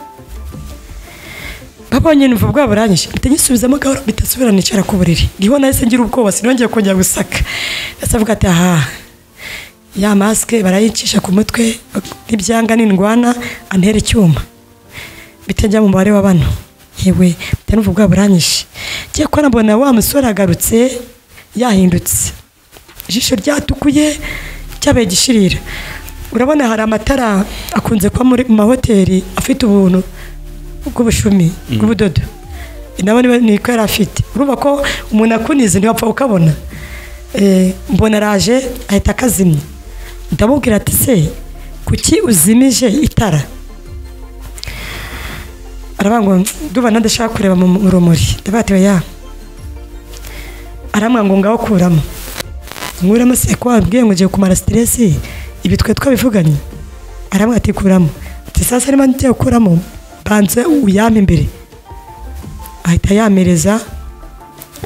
babonye numva bwa buranyishe mpita nyisubizamo gahoro mpita nsubira nicara ku buriri niho nahise ngira ubwoba sinongeye kongera gusaka ndetse avuga ati aha ya masike barayicisha ku mutwe n'ibyanga n'indwana antera icyuma bitajya mu mubare wa bano yewe bita n'ubu bwa buranyishe ngiye kubona mbona wa musore agarutse yahindutse ijisho ryatukuye cyabaye gishirira urabona hari amatara akunze kuba muri mu mahoteli afite ubuntu bw'ubushumi bw'ubudodo nabo niba ni ko yari afite urumva ko umuntu akunize ntiwapfa ukabona Eh, mbona araje ahita akazimya ndamubwira ati se kuki uzimije itara aravuga ngo ndumva ndashaka kureba mu mu rumuri ndavuga ati ya aramwa ngo ngaho kuramo nkuramo se ko wabwiye ngo ugiye kumara siteresi ibi twe twabivuganye aramwa ati kuramo ati sasa niba ngiye gukuramo banze uyame imbere ahita yamereza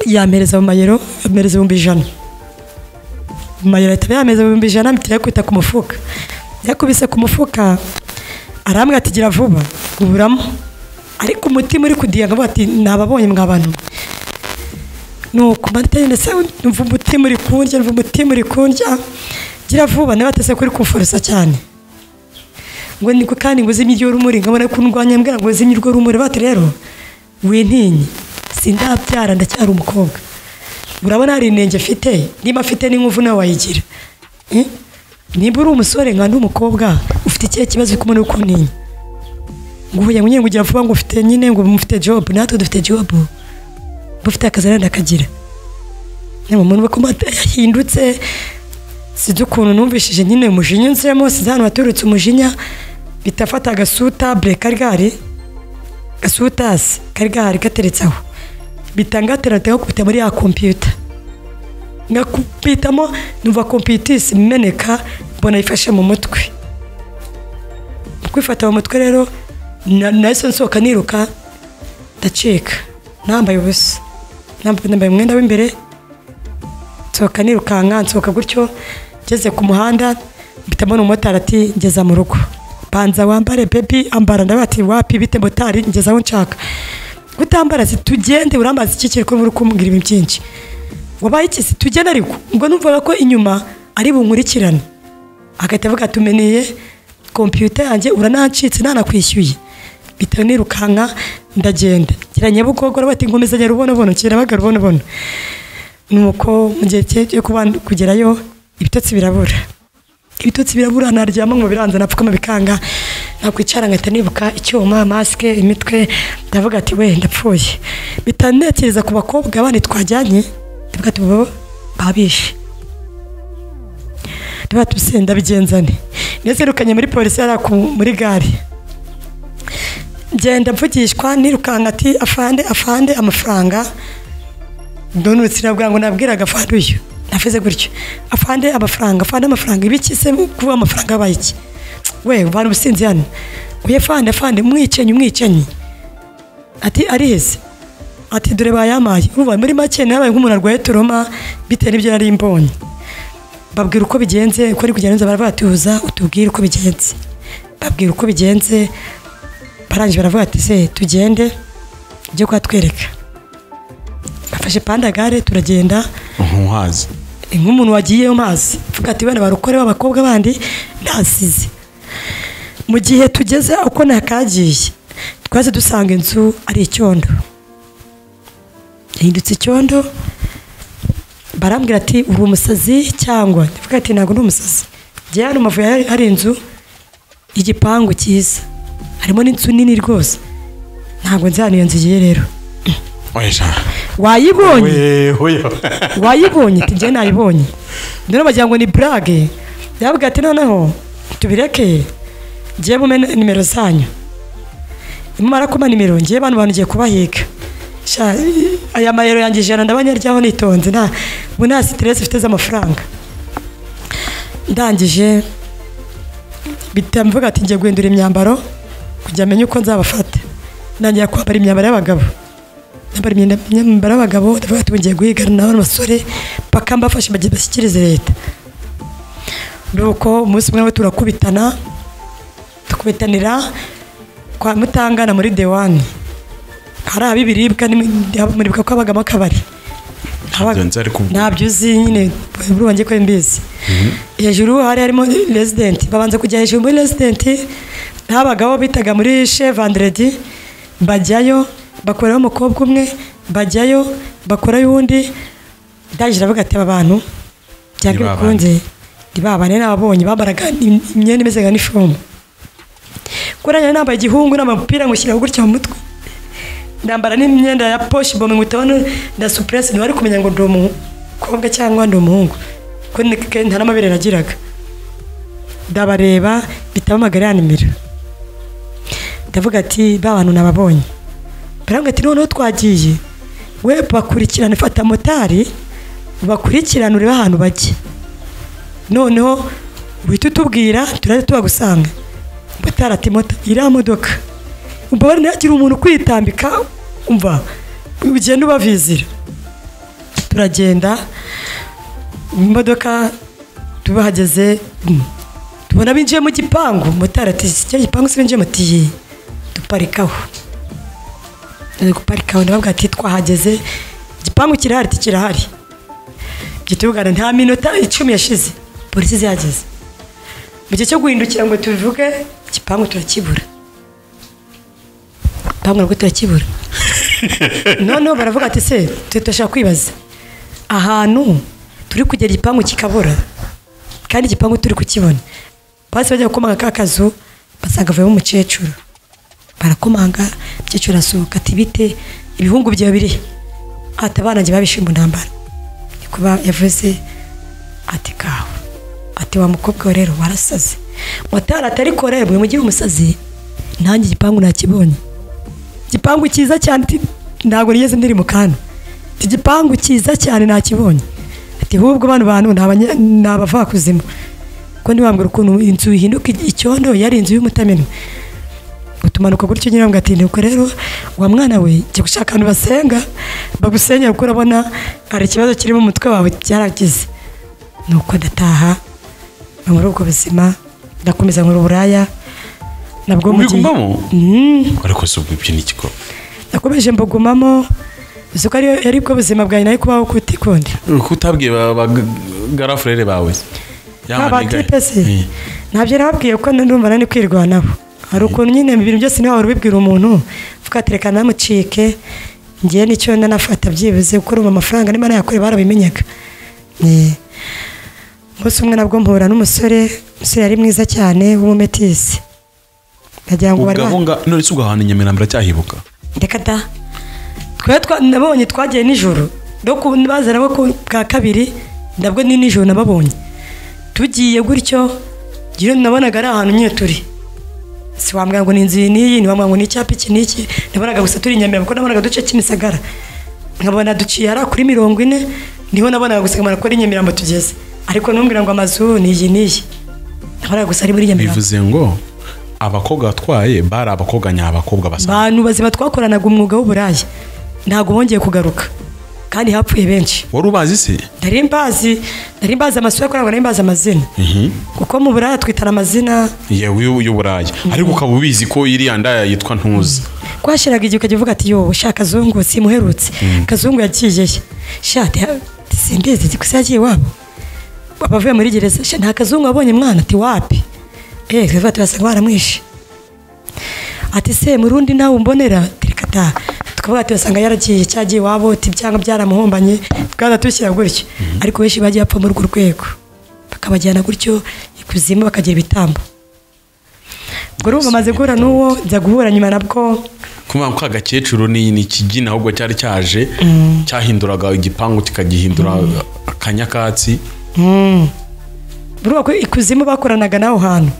yampereza mu mayero ampereza ibihumbi ijana mu mayero ahita yampereza ibihumbi ijana mpita yakubita ku mufuka yakubise ku mufuka arambwira ati gira vuba uburamo ariko umutima uri kudiyaga avuga ati nababonye mwabantu nuko mbateye ndetse numva umutima uri kundya numva umutima uri kundya gira vuba nabatese kuri kumforosa cyane ngo niko kandi ngo uzimye iryo rumuri nkabona ko ndwanya mbwira ngo uzimye iryo rumuri bati rero wintinye sindabyara ndacyari umukobwa urabona hari inenge mfite niba afite n'inkovu nawe wayigira Eh? niba uri umusore nka ndi umukobwa ufite ikihe kibazo uri kumwe n'uko ntinya ngo uhuye ngo nyine ngo ugira vuba ngo ufite nyine ngo mufite jobu natwe dufite jobu mufite akazi arenda akagira umuntu bakomata yahindutse sinzi ukuntu numvishije nyine umujinya nzemo sinzi ahantu haturutse umujinya bitafata agasutabure kari gahari gasutasi kari gahari gateretse aho bitangateranteho kubita muri ya kompiyuta nkakubitamo numva kompiyutisi imeneka mbona yifashe mu mutwe mu kwifata mu mutwe rero na- nahise nsohoka niruka ndacika nambaye ubusa Namb- nambaye umwenda w'imbere nsohoka nirukanka nsohoka gutyo ngeze ku muhanda mpita mbona umumotari ati ngeza mu rugo banza wambare bebi ambara ndavuga ati wapi bite motari ngeze aho nshaka kutambara si tugende urambaza iki kiri kuba uri kumbwira ibintu byinshi wabaye iki si tugende ariko ubwo numvaga ko inyuma ari bunkurikirane agahita avuga ati umeneye kompiyuta yanjye uranancitse ntanakwishyuye bitewe nirukanka ndagenda ngira nyabugogo bati nkomeza nyarubonobono kirabaga rubonobono nuko mu gihe cye cyo kuba kugerayo ibitotsi birabura ibitotsi birabura naryama ngo biranza napfukama bikanga nakwicara ngahita nibuka icyuma masike imitwe ndavuga ati we ndapfuye bitanekereza ku bakobwa bandi twajyanye ndavuga ati bo babishe ndavuga ati "Ubuse ndabigenzane nezerukanye muri polisi yari aku- muri gare ngenda mvugishwa nirukanka ati afande afande amafaranga ndonutse irabwira ngo nabwiraga afande uyu navuze gutyo afande amafaranga afande amafaranga ibiki se kuba amafaranga abaye iki we vana ubusinzi hano uye fande fande umwicanyi umwicanyi ati ariheze ati dore bayampaye uba muri make nabaye nk'umuntu arwaye toroma bitewe n'ibyo nari mbonye babwira uko bigenze uko ari kugenza baravuga ati uza utubwire uko bigenze babwira uko bigenze barangije baravuga ati se tugende ujye kuhatwereka bafashe pandagare turagenda ntuhazi ni nk'umuntu wagiye mu mazi mvuga ati bana barukore b'abakobwa bandi ntasize mu gihe tugeze uko nakagiye twaze dusanga inzu ari icyondo yahindutse icyondo barambwira ati uri umusazi cyangwa mvuga ati ntabwo ndi umusazi njyewe hano mu mavubi hari- hari inzu igipangu cyiza harimo n'inzu nini rwose ntabwo nzi ahantu iyo nzu igiye rero oya wayibonye wehoya wayibonye ati njyewe nayibonye noneho bagira ngo ni burage yabwira ati noneho tubireke njyewe mume nimero zanyu mumara kuba nimero njyewe bano bantu ugiye kubahiga Sha, aya mayero yanjye ijana ndabanyaryaho nitonze nta ubu nta siteresi mfite z'amafaranga ndangije bitamuvuga ati ngiye guhindura imyambaro kugira amenye uko nzabafata ntangira kwambara imyambaro y'abagabo nambara imyenda imyambaro y'abagabo ndavuga ati ngiye guhigana n'abana basore paka mbafashe bage- bashyikirize leta nuko umunsi umwe nawe turakubitana tukubitanira kwa mutangana muri dewani hari ab'ibiribwa n'imuribwa ko habagamo akabari Habaga- Ibyo nzi ariko ubwo- ntabyo uzi nyine buri wanjye ko mbizi hejuru hari harimo residenti babanza kujya hejuru muri residenti ntabagabo bitaga muri she vanderedi bajyayo bakoraho umukobwa umwe bajyayo bakorayo uwundi ndangije aravuga ati aba bantu byanga Ni ba bikunze ni ba bane nababonye bambaraga imyenda imeze nka nifomu kuranya nambaye igihungu n'amapira ngushyiraho gutya mu mutwe ndambara n'imyenda ya poshi bombe nkutabona na supuresi ntiwari kumenya ngo ndi umukobwa cyangwa ndi umuhungu kuko ni- ke- nta n'amabere nagiraga ndabareba bitaba amagara ya nimero ndavuga ati ba bantu nababonye barambwira ati noneho twagiye we bakurikirana fata motari bakurikirana urebe ahantu bajya noneho uhita utubwira turajya tubagusanga motari ati moto iriya modoka mbabare ntihagira umuntu ukwitambika umva ugenda ubavizira turagenda imodoka tubahageze mm, tubona binjiye mu gipangu motari ati kiriya gipangu se binjiye muti "Yee, duparikaho Tugiye guparikaho ndababwira ati twahageze igipangu kirahari ati kirahari gitugana nta minota icumi yashize polisi zihageze mu gihe cyo guhindukira ngo tubivuge igipangu turakibura bambwira ngo turakibura noneho baravuga ati se twe turashaka kwibaza ahantu turi kugera igipangu kikabura kandi igipangu turi kukibona bahise bajya gukomanga ka kazu basanga avuyemo umukecuru barakomanga umukecuru arasohoka ati bite ibihungu byawe biri he?" ati abana njye babishe mu ntambara kuba yavuze ati kawe ati wa mukobwa we rero warasaze motari atari korera buri mugi umusazi nanjye igipangu nakibonye igipangu cyiza cyane ati ntabwo nigeze ndiri mu kantu iki gipangu cyiza cyane nakibonye ati hubwo bano bantu ni abanya- ni abavakuzimu ko ntibambwira ukuntu inzu ihinduka icyondo yari inzu y'umutamenwa utumanuka gutyo nyine ngo ati nuko rero wa mwana we jya gushaka ahantu basenga bagusenyera kuko urabona hari ikibazo kirimo umutwe wawe cyaragize nuko ndataha nka muri ubwo buzima ndakomeza nkora uburaya nabwo mu gihe- ubigumamo Mm. ariko si ubwo ibyo ni igikorwa nakomeje mbugumamo uzi ko ariyo ari bwo buzima bwawe nayo kubaho kutikunda kuko utabwiye bagarafurere bawe nta Yamaniga. batipe se Eh. ntabyo nababwiye ko ndumva nani kwirwanaho hari ukuntu nyine ibintu byose niba wari ubibwira umuntu uvuga ati reka namucike ngewe nicyo ndanafata byibuze kuko urumva amafaranga niba nayakore barabimenyaga Eh. umunsi umwe nabwo mpura n'umusore umusore yari mwiza cyane w'umumetisi ndagira ngo bari ba- ubwo nga none si ubwo ahantu i nyamirambo uracyahibuka reka da twari twa- nabonye twagiye nijoro no ku- baza nabo ku bwa kabiri nabwo ni nijoro nababonye tugiye gutyo njyewe nabonaga ari ahantu nyine turi si wambwira ngo ni inzu iyi n'iyi ntiwambwira ngo ni icyapa iki n'iki nabonaga gusa turi i nyamirambo kuko nabonaga uduce cy'imisagara nkabona duciye hariya kuri mirongo ine niho nabonaga gusa kuri nyamirambo tugeze ariko ntumbwira ngo amazu ni iyi n'iyi nabonaga gusa ari muri nyamirambo bivuze ngo abakobwa batwaye bari abakobwa nyabakobwa basa abantu bazima twakoranaga umwuga w'uburaya ntabwo bongeye kugaruka kandi hapfuye benshi wari ubazi se nari mbazi nari mbazi amasura yakoranaga nari mbazi amazina kuko mu buraya twitana amazina yewe y'uburayi ariko ukaba ubizi ko iriya ndaya yitwa ntuzi twashyiraga igihe ukajya uvuga ati yo sha kazungu simuherutse kazungu yagiye he? sha te- simbizi ati gusa yagiye iwabo abavuye muri gereza sha nta kazungu wabonye mwana ati wapi eee tukavuga turasanga baramwishe ati se mu rundi nawe umbonera reka ta tukavuga ati basanga yaragiye cyagiye iwabo ati byanga byaramuhombanye twaratushyira gutyo ariko benshi bagiye bapfa muri urwo rwego bakabajyana gutyo ikuzimu bakagira ibitambo ubwo urumva maze guhura n'uwo nza guhura nyuma nabwo kuba ko agakecuru ni ni ikigina ahubwo cyari cyaje cyahinduraga igipangu kikagihindura akanyakatsi buriya ko ikuzimu bakoranaga n'aho hantu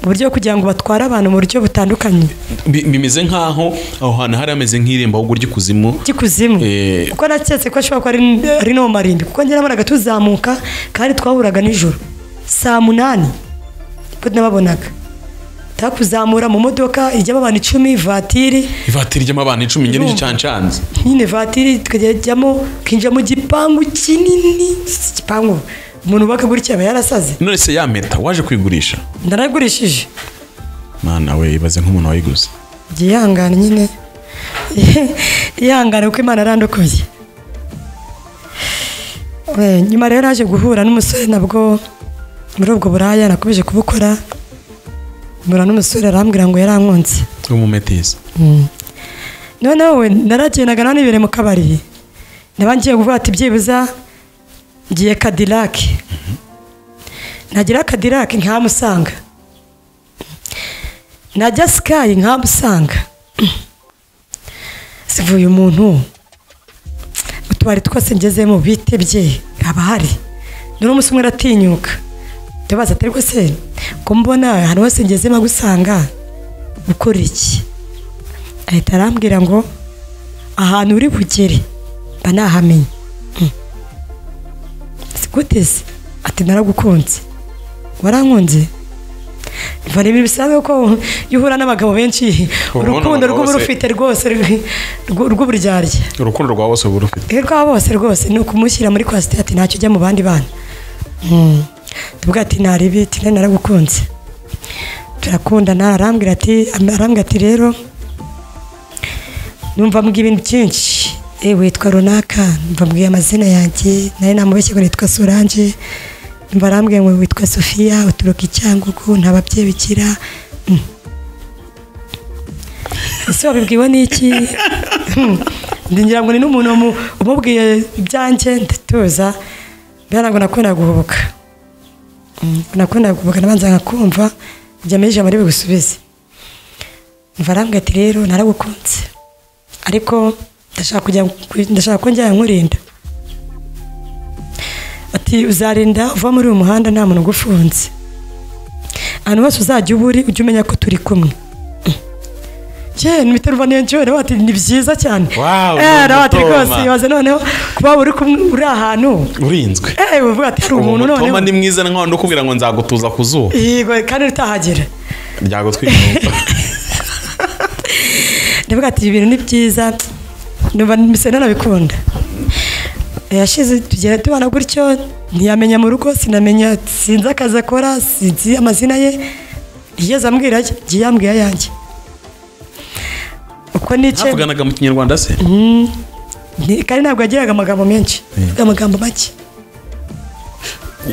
mu buryo bwo kugira ngo batware abantu mu buryo butandukanye Bi- bimeze nk'aho aho hantu hari hameze nk'irembo ahubwo ry'ikuzimu by'ikuzimu Eh. kuko naketse ko ashobora kuba ari- ari no mu marimbi kuko njye nabonaga tuzamuka kandi twahuraga nijoro saa munani nibwo nababonaga takuzamura mu modoka ijyamo abantu icumi vatiri ivatiri ry'amabana icumi njye nicyo cyancanze nyine vatiri tukajyamo ukinjira mu gipangu kinini igipangu umuntu wubaka gutya aba yarasaze none se ya meta waje kwigurisha ndaragurishije mwana we ibaze nk'umuntu wayiguze jya ihangane nyine ihangane kuko imana arandokoye Eh, nyuma rero naje guhura n'umusore nabwo muri ubwo buraya nakomeje kubukora mbura n'umusore arambwira ngo yarankunze w'umumetisi noneho we naragendaga nanibereye mu kabari naba ngiye kuvuga ati byibuza ngiye kadirake nagira kadirake nkamusanga najya sikayi nkamusanga sivuye umuntu utubari twose ngezemo bitebye haba hari none umunsi umwe aratinyuka ndabaza ati ariko se ko mbona ahantu hose ngezemo agusanga ukora iki ahita arambwira ngo ahantu uri bugere mba nahamenye Mm. si gute se ati naragukunze warankunze Umva ni ibintu bisanzwe ko iyo uhura n'abagabo benshi Ubona urukundo abagabo rw'uba bose- rufite rwose rw- rw- rw'uburyarya urukundo rwawe wose uba urufite rwe rwa bose rwose ni ukumushyira muri kwasiteri ati ntacyo ujya mu bandi bana tuvuga ati naribi ati nari naragukunze turakundana arambwira ati arambwira ati rero numva mbwira ibintu byinshi eh witwa runaka numva mbwiye amazina yanjye nari namubeshye ngo nitwa Solange numva arambwira ngo witwa Sofia uturuka i Cyangugu nta babyeyi bikira Mm. ese wabibwiwe n'iki ndingira ngo ni n'umuntu umu- umubwiye ibyanjye ndatuza mbera ngo nakundaga guhubuka Mm, nakundaga guhubuka nabanza nkakumva njya muri ijambo ribigusubize mva arambwira ati rero naragukunze ariko ndashaka kujya ndashaka ko njya nkurinda ati uzarinda uva muri uyu muhanda nta muntu ugufunze ahantu hose uzajya uba uri ujye umenya ko turi kumwe Jye nibitaro ubaniye njyewe nawe ati ni byiza cyane Wow, Eh, ni nawe ati umutoma. rwose ibaze noneho kuba uri kumwe uri ahantu urinzwe eh uvuga ati hari umuntu noneho Umutoma ni mwiza nk'aho ndi kubwira ngo nzagutuza ku zuba yego kandi utahagera ryagutwika ndavuga ati ibi bintu ni byiza numva mbese nanabikunda yashize tugenda tubana gutyo ntiyamenya mu rugo sinamenya sinzi akazi akora sinzi amazina ye yigeze ambwira aye, igihe yambwiye ayanjye uko nicaye havuganaga mu kinyarwanda se ni- kandi ntabwo yagiraga amagambo menshi avuga amagambo make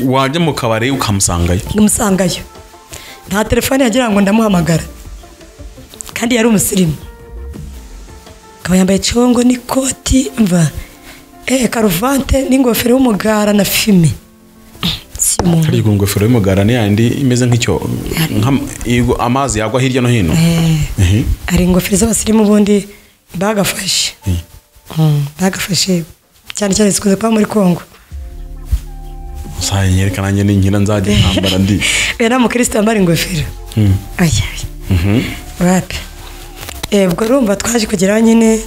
wajya mu kabari ukamusangayo umusangayo nta telefone yagira ngo ndamuhamagara kandi yari umusirimu akaba yambaye congo n'ikoti mva eh karuvante n'ingofero y'umugara na fime si umuntu harya ingofero y'umugara ni yandi imeze nk'icyo nk'am- igo- amazi yagwa hirya no hino Mhm. hari ingofero z'abasirimu ubundi bagafashe Mm, bagafashe cyane cyane zikunze kuba muri kongo Saya nyerekana nanjye n'inkira nzajya ntambara ndi oya nta mukristo wambara ingofero ayaya wapi Eh, ubwo urumva twaje kugeraho nyine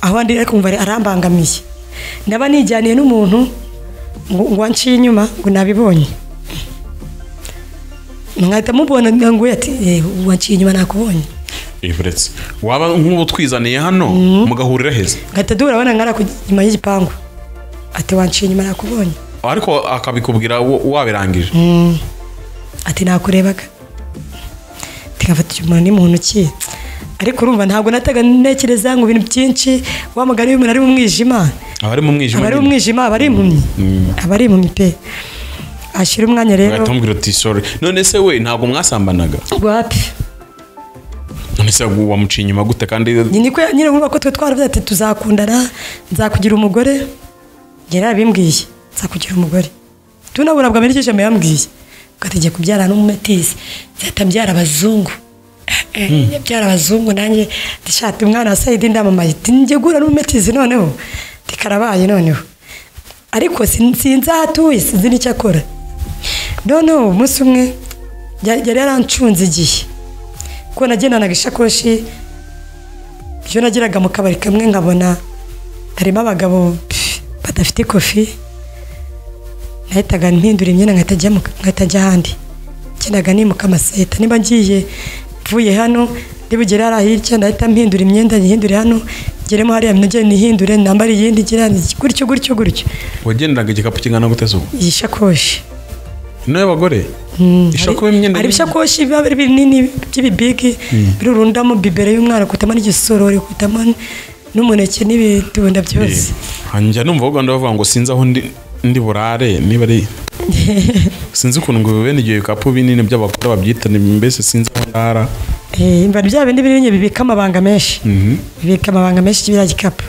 aho ndi ariko umva arambangamiye ndaba nijyaniye n'umuntu ngo ngo anciye inyuma ngo nabibonye mwahita mubona ngo ati "Eh, wanciye inyuma nakubonye uretse waba nk'ubu twizaniye hano mugahurira heza ngahita duhura abana nkari ako inyuma y'igipangu ati wanciye inyuma nakubonye ariko akabikubwira wo- wabirangije ati nakurebaga tigafata umuntu ni muntu ki ariko urumva ntabwo nataga ntekereza ngo ibintu byinshi wamagana iyo umuntu ari mu mwijima aba ari mu mwijima aba ari mu nyine. mwijima aba ari impumyi aba ari impumyi pe ashyira umwanya rero ugahita umubwira uti sorry none se we ntabwo mwasambanaga wapi none se wamuciye inyuma gute kandi Ni niko nyine nkuba ko twe twaravuze ati tuzakundana nzakugira umugore njye narabimbwiye nzakugira umugore tunabura bwa mirikije me yambwiye ugategeka kubyara n'umumetisi nzahita mbyara abazungu Eh, eh, yabyara abazungu nanjye ndishati umwana wa sayidi ndamamaye Ati, njye gura n'umumetisi noneho tikarabaye noneho ariko sin- sinzi aho atuye sinzi n'icyo akora noneho umunsi umwe yari yari yarancunze igihe kuko nagendanaga ishakoshi ibyo nageraga mu kabari kamwe nkabona harimo abagabo pff, badafite kofi nahitaga mpindura imyenda nkahita njya mu- nkahita njya ahandi ngendaga nimuka amaseta niba ngiye mvuye hano nibugere hariya hirya ndahita mpindura imyenda nyihindure hano ngeremo hariya nongere nihindure nambare iyindi ngira gutyo gutyo gutyo wagenderaga igikapu kingana gute zuba iyi shakoshi niyo y'abagore ishakobe imyenda hari y'imyenda. ibishakoshi biba biri binini by'ibibigi birurundamo bibero y'umwana kutamo n'igisorori kutamo n'umuneke n'ibitunda byose njya numva baganda bavuga ngo sinzi aho ndi ndi burare niba ari sinzi ukuntu ngo bene ibyo bikapu binini by'abagore babyita ni- mbese sinzi aho ndara Eh, imva bya bindi binini bibika amabanga menshi bibika amabanga menshi kibira gikapu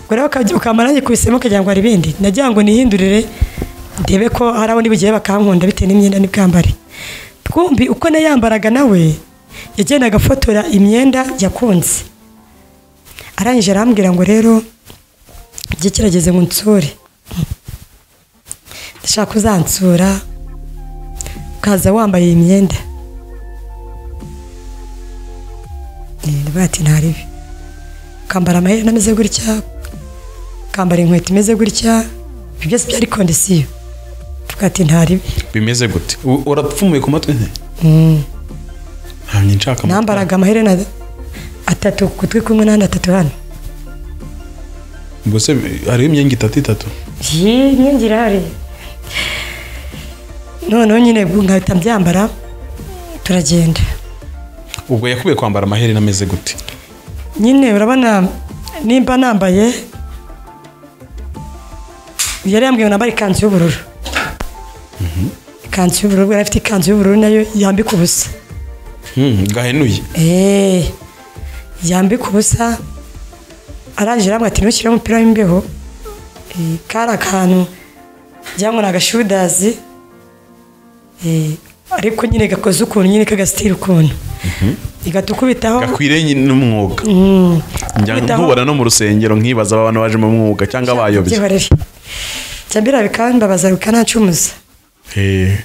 ubwo rero ukajya- ukamara nanjye kubisemo ukagira ngo hari ibindi nagira ngo nihindurire ndebe ko hari aho ndibugiye bakankunda bitewe n'imyenda n'ubwambare twumbi uko nayambaraga nawe yagendaga afotora imyenda yakunze arangije arambwira ngo rero igihe kirageze ngo nsure ndashaka uzansura ukaza wambaye iyi myenda niba ati ntaribi ukambara amaherena ameze gutya ukambara inkweto imeze gutya ibyo byose byari kondisiyo tuvuga ati ntaribi bimeze gute U- urapfumuye ku matwi nte ntabwo nshaka amatwi. nambaraga amaherena atatu ku gutwi kumwe n'andi atatu hano ubwo se hariho imyenge itatu itatu iyi nkingi irahari noneho nyine nkahita mbyambara turagenda ubwo yakubiye kwambara amaherena ameze gute nyine urabona nimba nambaye yari yambwiye ngo nambare ikanzu y'ubururu ikanzu y'ubururu yari afite ikanzu y'ubururu nayo yambika ubusa Hmm, gahenuye Eh, yambika ubusa arangije arambwira ati ntushyire umupira w'imbeho Eh, kari akantu cyangwa ni agashudazi Eh, ariko nyine gakoze ukuntu nyine kagasitira ukuntu igahita ukubitaho gakwiriye n'umwuga njya Witaho. nkubona no mu rusengero nkibaza abantu baje mu mwuga cyangwa abayobye byihorere cyambira bikambabaza bikanacumuza Eh,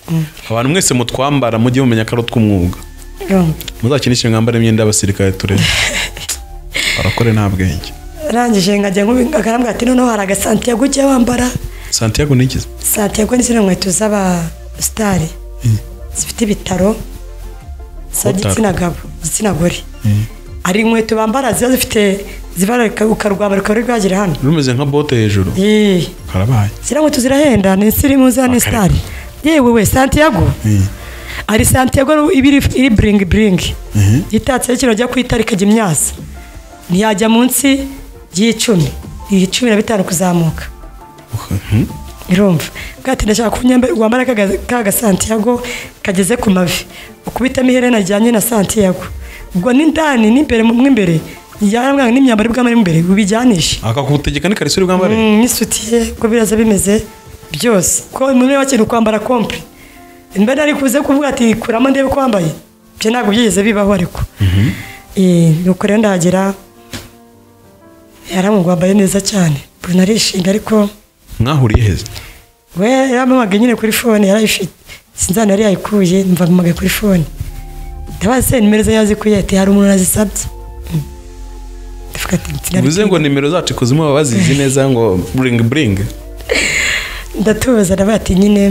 abantu mwese mutwambara mujye mumenya ko ari utw'umwuga Yom. muzakinishe mwambare imyenda y'abasirikare turere barakore nta bwenge arangije nkajya nkubi- akarambwira ati noneho hari agasantiago ujya wambara santiago nigize santiago ni zino nkweto z'abasitari zifite ibitaro Utaro. z'igitsina gabo igitsina gore hari inkweto bambara ziba zifite zibara rika- ukarwamba rukaba ruri rwagira hano rumeze nka bote hejuru Eh, karabaye ziriya nkweto zirahenda ni sirimu za ni sitari yewe we santiago Eh, hari santiago iba iri iri buringi buringi itatseho ikintu ajya ku itara ikajya imyasa ntiyajya munsi y'icumi iyi cumi na bitanu kuzamuka hmm. irumva bwati ndashaka ko unyamba- wambara ka ga- ka gasantiago kageze ku mavi ukubitamo iherena ryanye na santiago ubwo n'indani n'imbere mu mo imbere yarambwira ngo n'imyambaro bw'amara imbere bubijyanishe akakutegeka n'ikariso uri bwambare Mm, n'isutiye ko biraza bimeze byose ko muri make ni ukwambara kompure mba nari kuze kuvuga ati kuramo ndebe ko wambaye ibyo ntabwo byigeze bibaho ariko Eh, nuko rero ndahagera yaramubwo wambaye neza cyane mbona arishimye ariko mwahuriye heza we yampamagaye nyine kuri fone yarayifite sinzana yari yayikuye mva mpamagaye kuri fone ndabaza se nimero ze yazikuye ati hari umuntu azisabye avuga ati "Itsinda bivuze ngo nimero zacu ikuzimu baba bazizi neza ngo buringi buringi ndatubaza nawe ati nyine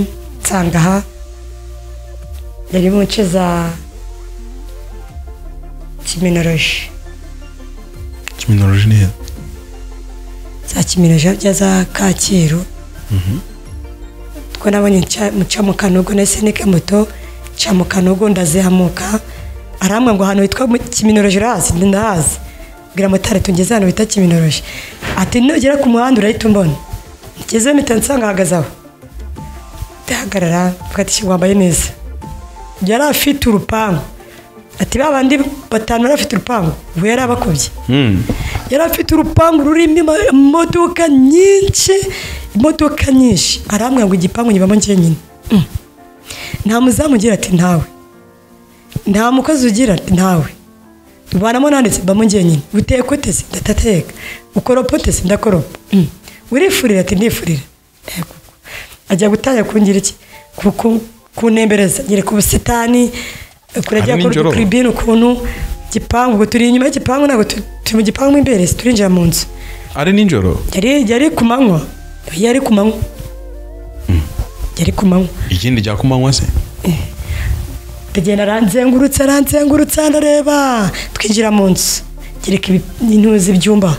nsanga aha yari mu nce za kiminoroji kiminoroji neza za kiminoroji bya za kacyiru ubwo nabonye nca- nca mu kanogo nahise nika moto nca mu kanogo ndazihamuka arambwa ngo ahantu hitwa mu- kiminoroji urahazi Ndi- ndahazi bwira motari tugeze ahantu bita kiminoroji ati nugera ku muhanda urahita umbona ngezeyo mpita nsanga ahagaze aho ndahagarara mfata ishyamba wambaye neza yari afite urupangu ati ba bandi batanu bari bafite urupangu ubu yari abakubye yari afite urupangu rurimo ima- imodoka nyinshi imodoka nyinshi arambwira ngo igipangu nyibamo njyenyine Mm. nta muzamu ugira ati ntawe nta mukozi ugira ati ntawe ubanamo nanditse mbamo njyenyine uteka utese ndatateka ukoropa utese ndakoropa Mm. urifurira ati ndifurira Ego. ajya gutangira kungira iki Ku- ku- kunembereza nyereka ubusitani kurajya Ari nijoro. kuri bini ukuntu gipangu ubwo turi inyuma y'igipangu ntabwo tu- turi mu gipangu mo imbere turinjira mu nzu ari nijoro yari yari ku manywa yari ku manywa yari ku manywa ikindi rya kumanywa se ndagenda aranzengurutse aranzengurutse ndareba twinjira mu nzu gereka intuzi ibyumba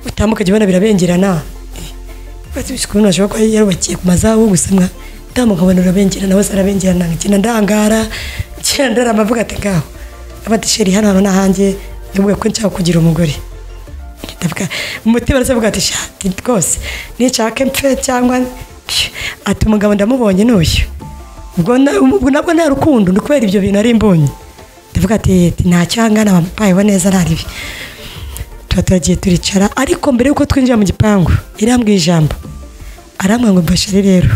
utambuka jya ubona birabengerana ubatse ibisuku ntashobora kuba yarubakiye ku mazabu gusa mwa utambuka ubona birabengerana hose arabengerana ngenda ndangara ngenda ndarama avuga ati ngaho abatisheri hano hantu ni ahanjye yavuga ko nshaka kugira umugore ndavuga umutima ndetse avuga ati shati rwose nishake mpfe cyangwa ati umugabo ndamubonye n'uyu ubwo na- ubwo nabwo nta rukundo ni kubera ibyo bintu ari imbonye ndavuga ati "Yeti, ntacyo ahangana bampayeho neza nta ribi tuba turagiye turicara ariko mbere y'uko twinjira mu gipangu irambwiye ijambo arambwira ngo mbashire rero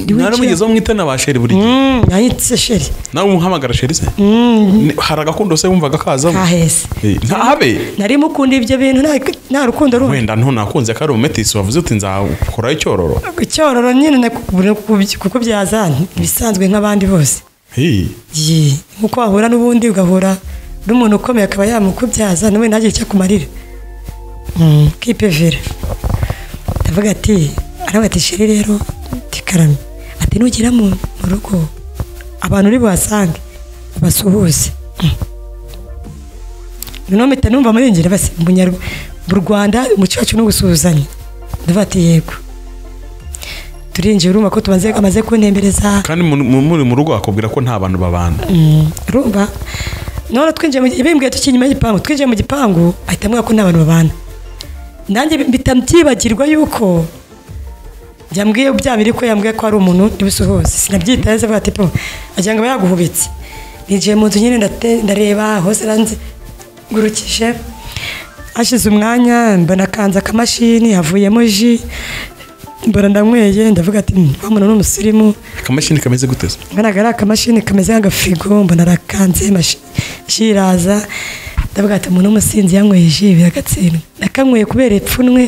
naramugezeho mwitana ba sheri buri gihe Mm, nahitse sheri nawe umuhamagara sheri se Ni- hari agakundo se wumvaga kazamo kaheze Eh, ntahabe nari mukunda ibyo bintu nta- nta rukundo rumwe wenda ntunakunze ko ari umumetisi wavuze uti nzakoraho icyororo icyororo nyine na- kuko byazanye ibisanzwe nk'abandi bose Eh, Ye, nkuko wahura n'ubundi ugahura n'umuntu ukomeye akaba yamukubyaza nawe ntagire icyo akumarira Mm, ukipevera ndavuga ati aravuga ati sheri rero tikaramye ati nugera mu mu rugo abantu uri buhasange basuhuze Mm. noneho mpita numva muri ngira basi mu Nyarw- mu rwanda umuco wacu ni ugusuhuzanya ndavuga ati yego turinjiye urumva ko tumaze amaze kuntembereza kandi mu- mu- muri mu rugo bakubwira ko nta bantu babana rumba none twinjiye mu bimbwiye tukiri inyuma y'igipangu twinjiye mu gipangu ahita amubwira ko nta bantu babana nanjye mpita byibagirwa yuko yambwiye bya biri ko yambwiye ko ari umuntu ntibisuhuze sinabyitaye neza avuga ati po agira ngo aba yaguhubitse ninjiye mu nzu nyine ndate- ndareba hose nzengurukije hashize umwanya mbona kanze akamashini havuyemo ji mbona ndanyweye ndavuga ati "Hmm, wa muntu ni umusirimu akamashini kameze gute se ngaragara akamashini kameze nk'agafigo mbona arakanze mashi- ji iraza ndavuga ati umuntu w'umusinzi yanyweye ji biragatsindwa nakanyweye kubera ipfunwe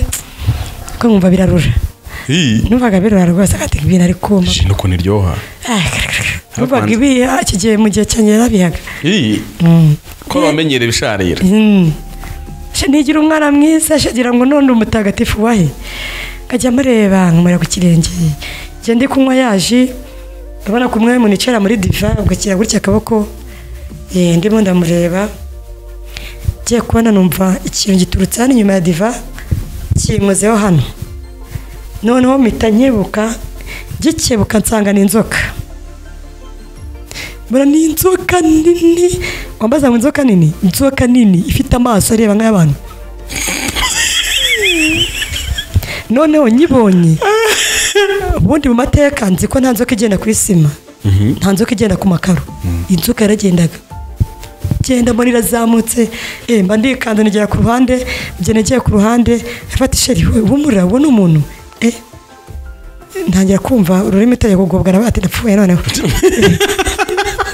ko nkumva birarura Eh, numvaga birura rwose agati ibintu ari kuma ji nuko niryoha Ah, numvaga ibiha iki gihe mu gihe cyanjye yarabihaga Eh, ko bamenyereye ibisharira Mm. She nigira umwana mwiza shagira ngo none umutagatifu wahe nkajya mureba nkamara ku kirenge njya ndi kunywa yaji urabona ko umwe mu nicara muri diva ugashyira gutya akaboko eh, ndimo ndamureba ngiye kubona numva ikintu giturutse hano inyuma ya diva kinkozeho hano noneho mpita nkebuka gikebuka nsanga ni inzoka mbona ni inzoka nini wambaza ngo inzoka nini inzoka nini ifite amaso areba nk'ay'abantu noneho nyibonye ubundi mu mateka nzi ko nta nzoka igenda ku isima nta nzoka igenda ku makaro inzoka yaragendaga genda mbona irazamutse eh, mba ndikanda nigera ku ruhande njye nagiye ku ruhande afata isheri we humura uwo ni umuntu eh, ntangira kumva ururimi utajya kugobwa nawe ati ndapfuye noneho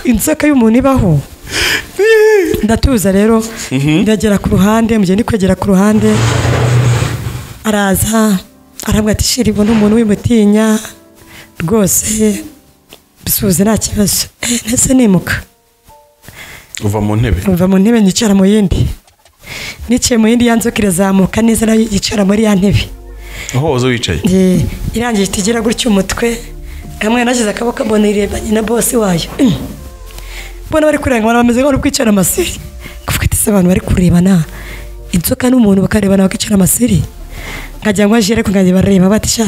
inzoka y'umuntu ibaho ndatuza rero ndagera ku ruhande mugihe ndi kwegera ku ruhande araza arambwira ati shiri ubona umuntu w'imutinya rwose bisuhuze nta kibazo Eh, nahise nimuka uva mu ntebe mva mu ntebe nyicara mu yindi niciye mu yindi ya nzoka irazamuka neza nayo yicara muri ya ntebe aho waza wicaye Eh, irangiye ihita igira gutya umutwe hamwe nashyize akaboko mbona irebanye na bosi wayo mbona bari kurebana bameze nk'abari kwicara amasiri kuvuga ati se abantu bari kurebana inzoka n'umuntu bakarebana bakicara amasiri nkagira ngo ajere nkagira bareba bati sha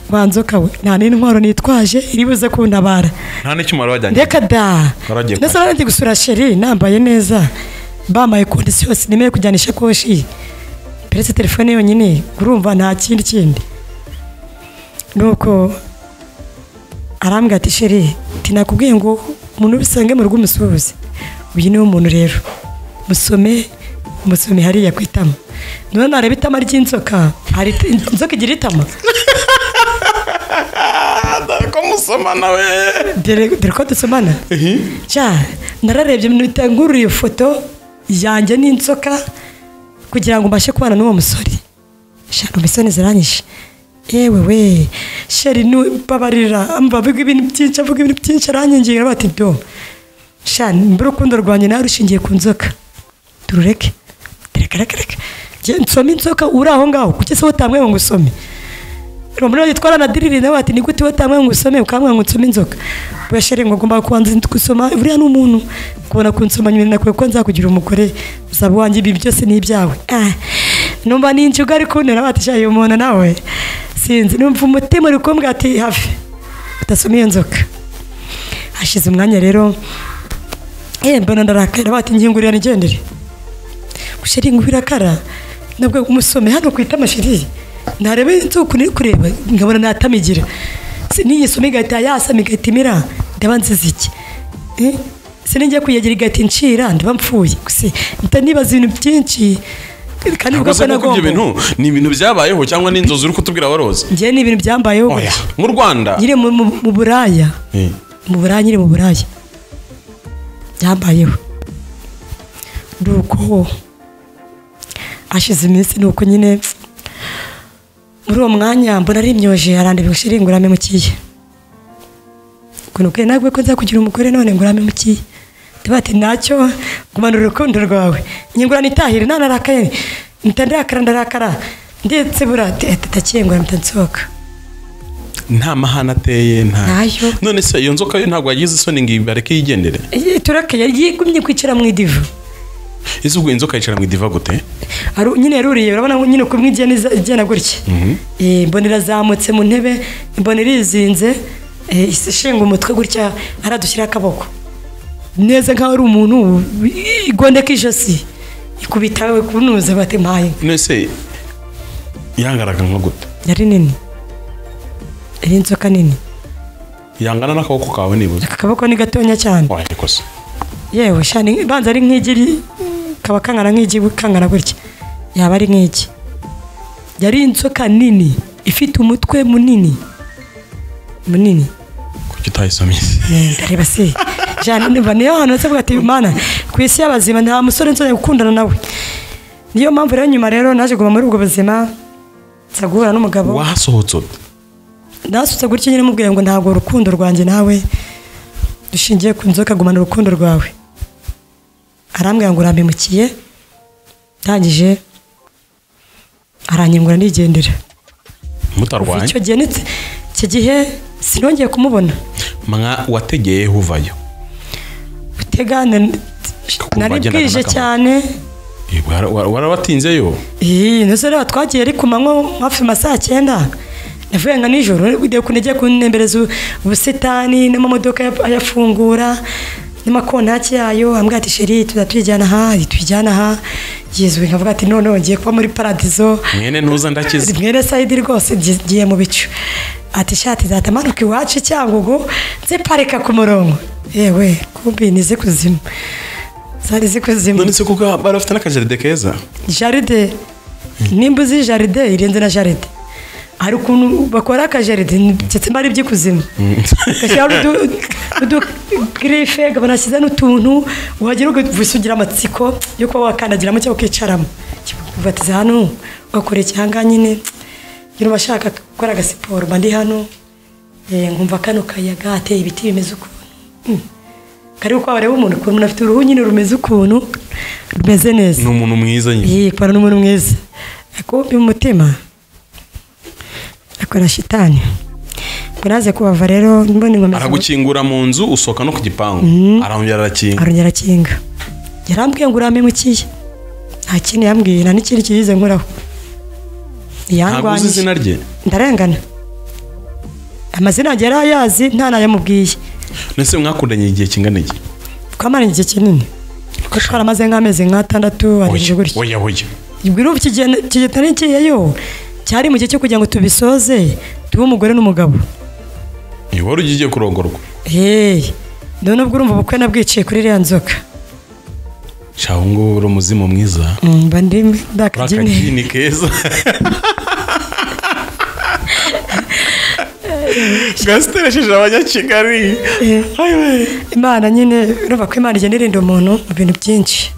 wa nzoka we nta n'intwaro nitwaje iri buze kuntabara nta n'icyuma wari wajyanye reka da Waragiye ndetse nari gusura sheri nambaye neza bambaye kondisi yose nemeye kujyana ishakoshi peretse telefone yonyine urumva nta kindi kindi nuko arambwira ati sheri tinakubwiye ngo umuntu bisange mu rugo umusuhuze uyu niwe muntu rero musome musome hariya ku itama none nareba itama ry'inzoka hari inzoka igira itama dore ko musoma nawe dore dore ko dusomana cya nararebye mpita ngurura iyo foto yanjye n'inzoka kugira ngo mbashe kubana n'uwo musore shaka imisoni ziranyishe yewe we sheri nubabarira mba avuga ibintu byinshi avuga ibintu byinshi aranyigira bati do shani mbura urukundo rwanjye nawe rushingiye ku nzoka turureke reka reka reka Jye nsome inzoka uri aho ngaho kuki se utamweho ngo usome rumuri yitwara na diriri nawe ati ni gute watamwe ngo usome ukamwe ngo nsome inzoka burashere ngo ngomba kubanza gusoma buriya ni umuntu kubona kunsoma nyuma nakwiye ko nzakugira umugore uzaba wanjye ibi byose ni ibyawe Ah, numva ni injuga ari kuntera batishaye umuntu nawe sinzi numva umutima uri kumbwira ati hafi utasoma iyo nzoka hashize umwanya rero eh mbona ndarakara bati ngingurira nigendere gushira ngo birakara nabwo umusome hano kwita amashiri ntarebe inzuku niri kureba nkabona natamigira niyisoma igahita yasama igahita imira ndaba nziza iki Eh, se ninjya kuyagira igahita incira ndaba mpfuye gusa mpita nibaza ibintu byinshi kandi ntabwo bivuga ko usa ko ibyo bintu nagomba ni ibintu byabayeho cyangwa ni inzozi uri kutubwira waroze ngewe ni ibintu byambayeho oya gutya. mu rwanda nyiri mu- mu mu buraya Eh, mu buraya nyiri mu buraya byambayeho nuko ashize iminsi nuko nyine muri uwo mwanya mbona ari imyoje arandeba shiri ngurame mukiye ukuntu kwe nagwe ko nzakugira umugore none ngurame mukiye tuba ati ntacyo gumanura urukundo rwawe nyingurana itahire nta narakaye mpita ndarakara ndarakara ndetse buriya tatakiyengura mpita nsohoka nta mahane ateye nta Ntayo. none se iyo nzoka yo ntabwo yagize isoni ngo ibareke yigendere turake yigumye kwicara mu idivu ese ubwo inzoka yicara mu idiva gute Aru- nyine yaruriye urabona ngo nyine kumwe igenda iza- igenda gutya Eh, mbona irazamutse mu ntebe mbona irizinze eh, isa ishinga umutwe gutya aradushyiraho akaboko neza nkaho ari umuntu wi- igondeka ijosi ikubita kunuza bati mpaye none se yangaraga nka gute yari nini yari inzoka nini yangana n'akaboko kawe nibuze aka kaboko ni gatonya cyane waye kosa yewe shani banza ari nk'igiri kaba kangana nk'igi kangana gutya yaba ari nk'iki yari inzoka nini ifite umutwe munini munini kuki utayisomye Eh, ndareba se jana niba niyo hantu se ati mana ku isi y'abazima nta musore nzongera gukundana nawe niyo mpamvu rero nyuma rero naje kuva muri ubwo buzima nza guhura n'umugabo wahasohotse ute nasutse gutya nyine mubwiye ngo ntabwo urukundo rwanjye nawe dushingiye ku nzoka gumana urukundo rwawe arambwira ngo urambimukiye ndangije aranyengura ndigendera kuva mutarwanye icyo gihe nitse icyo gihe sinongeye kumubona mwa wategeye uvayo utegane nari wagendaga bwije n'akamaro. cyane Eh, wara- wara- warabatinzeyo iyi ndetse rero twagiye ari ku manywa hafi ma saa cyenda navuye nka nijoro ugiye kunajya kunembereza ubusitani n'amamodoka ya- ayafungura n'amakontaki yayo ambwira ati sheri tujya tujyana aha tujyana aha yizwe nkavuga ati none ngiye kuba muri paradizo mwene ntuza ndakize mwene sayidi rwose ngi- ngiye mu bicu ati shati zatamanuka iwacu cyangugu ziparika ku murongo yewe kumbi ni zikuzimu zari zikuzimu none se kuko bari bafite n'akajaride keza jaride nimba uzi jaride irenze na jaride hari ukuntu bakora akajaride ndetse mba ari iby'ikuzimu gashyiraho udugirife banashyize n'utuntu wagera ugavusa ugira amatsiko yo kuba wakandagiramo cyangwa ukicaramo ubatiza hano ugakora icyanga nyine nyine ubashaka gukora agasiporo mba ndi hano eh, nkumva kano kayaga hateye ibiti bimeze ukuntu Mm. karibu ko wareba umuntu ukuntu umuntu afite uruhu nyine rumeze ukuntu rumeze neza ni umuntu mwiza nyine iyi kubara n'umuntu mwiza akubye umutima akora shitani ngo naze kubava rero mbona ingomezi aragukingura mu nzu usohoka no ku gipangu arongera arakinga arongera arakinga yarambwiye ngo urame mukiye nta kintu yambwiye nta n'ikindi kiyize nkoraho ntabwo uzi izina rye ndarengana amazina yanjye yari ayazi nta n'ayamubwiye mbese mwakundanye igihe kingana iki twamara igihe kinini kuko twaramaze nk'amezi nk'atandatu arindwi oya gutya oya oya ibiruhu kigenda kiyeyo cyari mu gihe cyo kugira ngo tubisoze tube umugore n'umugabo Iyo wari ugiye kurongorwa hehe none ubwo urumva ubukwe nabwiciye kuri iriya nzoka shaho ngo uri umuzimu mwiza Mm, mba ndi uri ndakabyine akagini keza gasiteri yasheje abanyakigali Eh. ayiwe imana nyine urumva ko imana igenda irinda umuntu mu bintu byinshi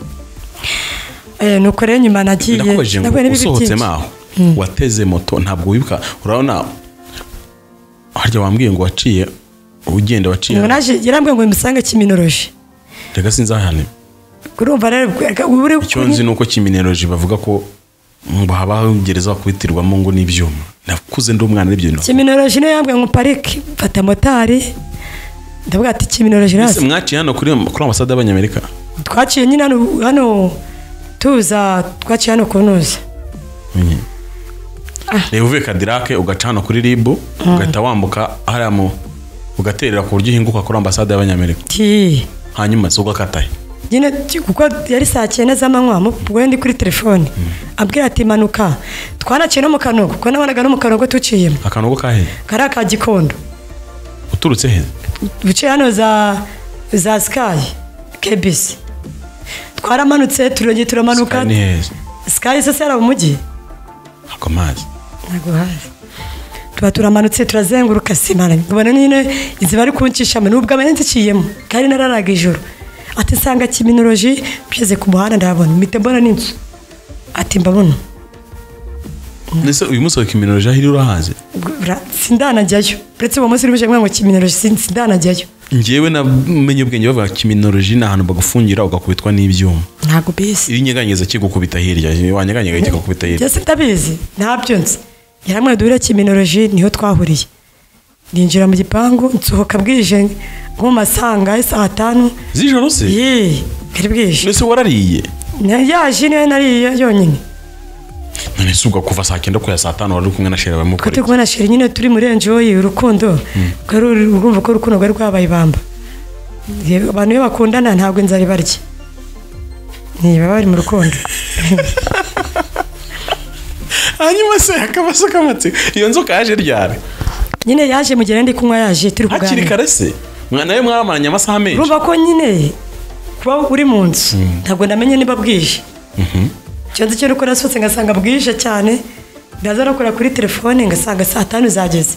Eh, nuko rero nyuma nagiye ndakubaje ngo nahuye n'ibibi usohotsemo byinshi. aho wateze moto ntabwo wibuka urabona harya wambwiye ngo waciye ugenda waciye ngo naje yarambwiye ngo bimusange kiminoroje reka sinzi aho hano urumva rero uri icyo nzi ni uko kimineroji bavuga ko ngo haba gereza bakubitirwamo ngo n'ibyuma nakuze ndi umwana n'ibyo bintu kiminoroje niyo yambwiye ngo parike mfata motari ndavuga ati kiminoroje Ese nazi mwaciye hano kuri kuri ambasade y'abanyamerika twaciye nyine hano hano tuza twaciye hano ku ntuza reba uvuye kadirake ugaca hano kuri ribu ugahita wambuka hariya mu ugaterera ku buryo uhinguka kuri ambasade y'abanyamerika ti hanyuma se ugakatahe nyine ti- kuko yari saa cyenda z'amanywa mu- ubwo ndi kuri telefone abwira ati manuka twanaciye no mu kanogo kuko nabonaga no mu kanogo tuciyemo akanogo kahe kari aka gikondo uturutse he duce hano za za sikayi kebisi twaramanutse turongeye turamanuka Sky ni heza sikayi se sara umujyi ntabwo amazi ntabwo hazi tuba turamanutse turazenguruka simara nkabona nyine inzu bari kunshishamo nubwo abana nziciyemo kandi nararaga ijoro ati nsanga kiminoloji mpshyize ku muhanda ndabona mpita mbona n'inzu ati mbabona ndetse uyu munsi wa kiminoloji aho iri urahazi Ra- sindanajyayo uretse uwo munsi urimo ngo kiminoloji sin- sindanajyayo njyewe namenye ubwenge bavuga kiminoloji ni ahantu bagufungira ugakubitwa n'ibyuma ntabwo bisi iyo unyeganyeza kigukubita hirya wanyeganyega kigakubita hirya byose ndabizi ntabyo nzi yaramwe duhure kiminoloji niho twahuriye ninjira mu gipangu nsohoka bwije nko mu masanga saa tanu z'ijoro se yeee bwari bwije mbese warariye Na- yaje niyo nariye yonyine none se ubwo kuva saa cyenda kuya saa tanu wari uri kumwe na sheri kuko turi bamukora kubona sheri nyine turi muri enjoyi urukundo rwari uru- urumva ko urukundo rwari rwabaye ibamba Ye- abantu iyo bakundana ntabwo inzara ibarya ntibaba bari mu rukundo hanyuma se hakaba se akamatsiko iyo nzoka yaje ryari nyine yaje mu gihe nari ndi kunywa yaje turi hakiri kuganira kare se Mwa- nawe mwabamaranye amasaha menshi urumva ko nyine kuba uri mu nzu ntabwo ndamenye niba bwije icyo nzi cyo nuko nasohotse ngasanga bwije cyane ndaza no kureba kuri telefone ngasanga saa tanu zageze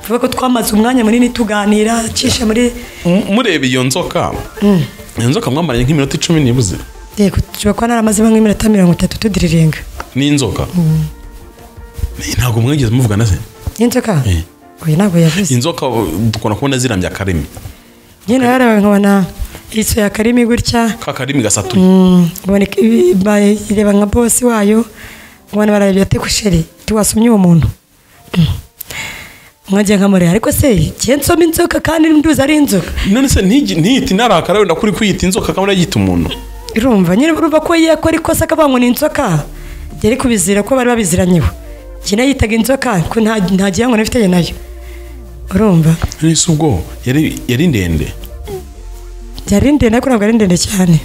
tuvuga ko twamaze umwanya munini tuganira cisha muri M- mureba iyo nzoka iyo nzoka mwamaranye nk'iminota icumi nibuze yego tushobora kuba naramazemo nk'iminota mirongo itatu tudiriringa n'inzoka ntabwo mwigeze muvugana se y'inzoka Eh. oya ntabwo yavuze inzoka uh, dukunda kubona zirambye akarimi nyine rero nkabona isoya akarimi gutya ka karimi gasatuye Mm, nkabona ik- ibi- bayireba nka bosi wayo nkabona barareba ati kusheri tiwasomye uwo muntu Mm. nkajya nkamureba ariko se igihe nsoma inzoka kandi nduzi ari inzoka none se ntigi- ntiyite inarakara wenda kuri kwiyita inzoka kandi yita umuntu irumva nyine urumva ko yakora ikosa akavuga ngo ni inzoka yari kubizira ko bari babiziranyeho njye nayitaga inzoka ko nta nta gihango nafitanye nayo urumva none se ubwo yari yari ndende yari ndende ariko ntabwo ari ndende cyane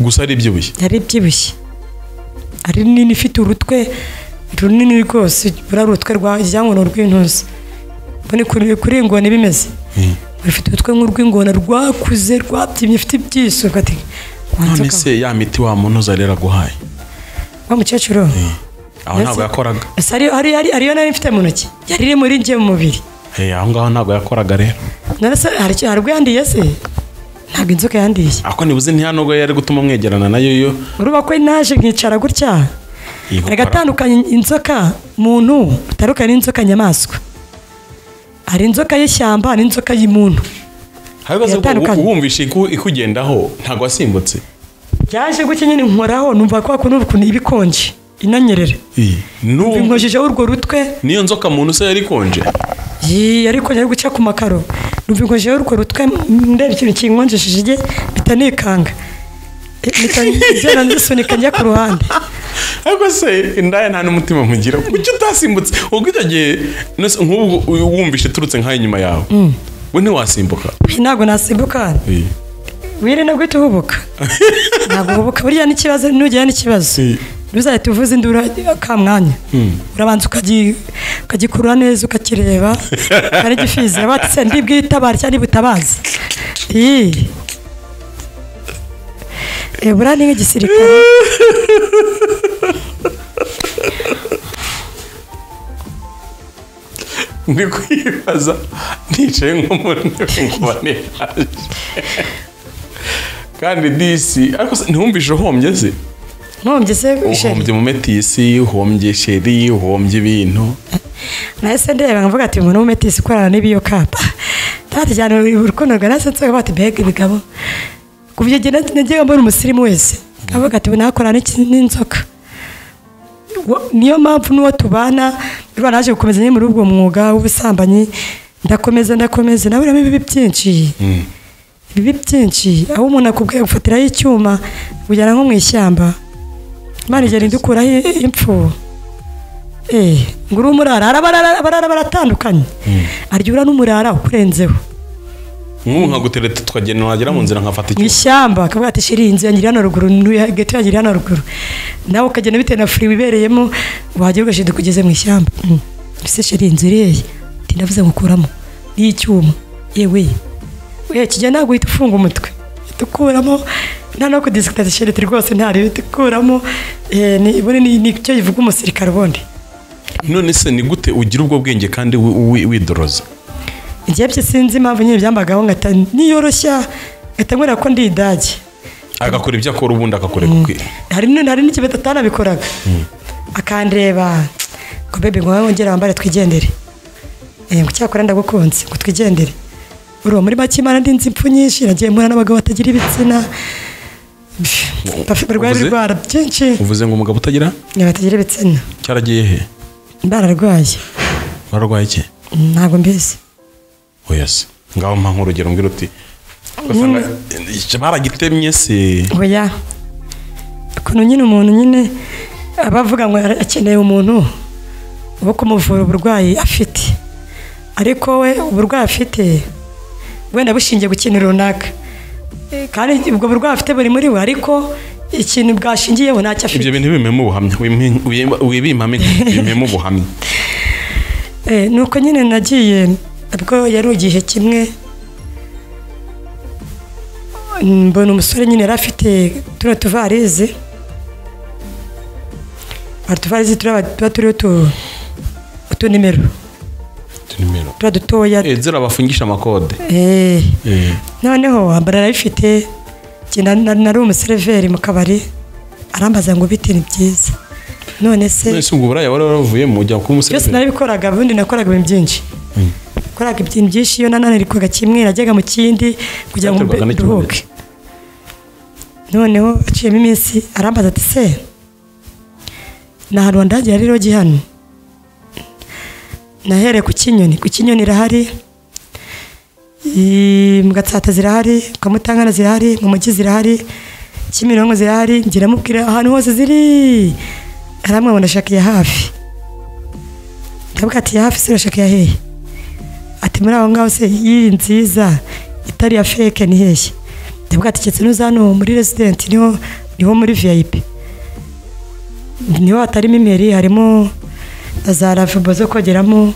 gusa ari ibyibushye yari ibyibushye ari nini ifite urutwe runini rwose buriya urutwe rwa ryankono rw'intuzi mbone kuri kuri iyi ngona bimeze rufite urutwe nk'urw'ingona rwakuze rwabyimye ifite ibyiso ati "Wa none nzoka se ya miti wa muntu uzari yaraguhaye wa mukecuru aho Mbese- ntabwo yakoraga ese ariyo ari- ari- ariyo nari mfite mu ntoki yari iri muri njye mu mubiri Eh, aho ngaho ntabwo yakoraga rero none se hari icyo- hari ubwo yandiye se ntabwo inzoka yandiye ako nibuze ntihanubwo yari gutuma mwegerana nayo yo urubako naje nkicara gutya hari agatandukanye inzoka muntu bitandukanye n'inzoka nyamaswa hari inzoka y'ishyamba n'inzoka y'umuntu hari ibibazo Biratandukanye. wumvishe iku- ikugendaho ntabwo wasimbutse byaje gutya nyine nkoraho numva ko hakuno ukuntu iba ikonje inanyerera N'ubu- binkojejeho urwo rutwe niyo nzoka muntu se yari ikonje yii ariko yari guca ku makaro numva inkojejeho urwo rutwe ndeba ikintu kinkonjesheje bitanikanga bitagera nzisunika njya ku ruhande ariko se indaya nta n'umutima mugira kuki utasimbutse ubwo icyo gihe nose nk'ubu u- wumvishe turutse nk'aho inyuma yawe we ntiwasimbuka ntabwo nasimbuka Eh. wirinde guhita uhubuka ntabwo uhubuka buriya n'ikibazo nugera n'ikibazo Si. ntuzahite uvuze induru ka mwanya urabanza ukagi- ukagikurura neza ukakireba ari gifizira batse ndibwitabara cyangwa ndibutabaza iyi Eh, buriya ni nk'igisirikare ndi kwibaza nicaye nk'umuntu nkumva ntihaje kandi disi ariko se ntiwumvishe uhombye se nkombye se uhombye mu metisi uhombye sheri uhombye ibintu nahise ndeba nkavuga ati umuntu w'umetisi ukorana n'ibiyokapa ntati cyane urukundo rwa nahise nsohoka bati mbega ibigabo ku byo genda nagiye mbona umusirimu wese nkavuga ati nakorana n'iki- n'inzoka Wa- niyo mpamvu n'uwo tubana rwa naje gukomeza nyine muri ubwo mwuga w'ubusambanyi ndakomeza ndakomeza naburamo ibibi byinshi ibibi byinshi aho umuntu akubwiye gufatiraho icyuma kujyana nko mu ishyamba imana igenda idukuraho i- impfu Eh, ngo uri umurara hari abarara abarara baratandukanye arya ura n'umurara ukurenzeho nk'ubu nkagutereta tukagenda wagera mu nzira nkafata mu icyuma ishyamba akavuga ati shiri inzu yangira hano ruguru n'uya- geto yangira hano ruguru nawe ukagenda bitewe na furi wibereyemo wagera ugashira kugeze mu ishyamba Mm. ese shiri inzu iriya ati ndavuze ngukuramo n'iy'icyuma yewe we kijya ntabwo uhita ufunga umutwe uhita ukuramo nta no kudisikata shiri ati rwose ntari uhita ukuramo eh, ni- ubundi ni- ni cyo bivuga umusirikare ubundi none se ni gute ugira ubwo bwenge kandi wi- wi- widoroza igihe byo sinzi impamvu nyine byambagaho ngata niyoroshya ngahita nkorera ko ndi idage agakora ibyo akora ubundi agakorera ukwiye hari n- hari n'igihe atanabikoraga akandeba ngo bebe ngo wowe wongere wambare twigendere Eh, ngo cyakora ndagukunze ngo twigendere uri uwo muri make imana ndi nzi impfu nyinshi nagiye mpura n'abagabo batagira ibitsina Pff, bafite barwaye Uvuze? ibirwara byinshi uvuze ngo umugabo utagira Eh, batagira ibitsina cyaragiye he bararwaye wararwaye iki ntabwo mbizi oya se ngaho mpa nk'urugero mbwira uti ugasanga eh, baragitemye se oya ukuntu nyine umuntu nyine aba avuga ngo ara- akeneye umuntu wo kumuvura uburwayi afite ariko we uburwayi afite wenda bushingiye ku kintu runaka Eh, kandi ubwo burwayi afite buri muri we ariko ikintu bwashingiyeho ntacyo afite ibyo bintu bimemo ubuhamya Wimpe- wimba- wibimpame bimemo ubuhamya Eh, nuko nyine nagiye ubwo yari igihe kimwe mbona umusore nyine yari afite turiya tuvarize utuvarize tuba turiho utu- utunimero Utu nimero turiya dutoya Eh, zira bafungisha amakode Eh, Eh, noneho ambara arabifite njye na- na- nari umuseriveri mu kabari arambaza ngo bite ni byiza none se none se ubwo uburaya wari waravuyemo ujya kuba byose umusirikare narabikoraga ubundi nakoraga ibintu byinshi nakoraga ibintu byinshi iyo nananirikwaga kimwe najyaga mu kindi kugira ngo mbe Byaterwaga n'ikibazo. nduhuke noneho aciyemo iminsi arambaza ati se ni ahantu wandagira rero gihano nahereye ku kinyoni ku kinyoni irahari I- mu gatsata zirahari ku kamutangana zirahari mu mujyi zirahari kimironko zirahari ngira mubwira ahantu hose ziri aramwabona ashaka iya hafi ndavuga ati hafi se urashaka iya hehe ati muri aho ngaho se iyi nziza itari iya feke ni hehe ndavuga ati keretse nuza hano muri residenti niho niho muri vip niho hatarimo imeri harimo na za ravabo zo kogeramo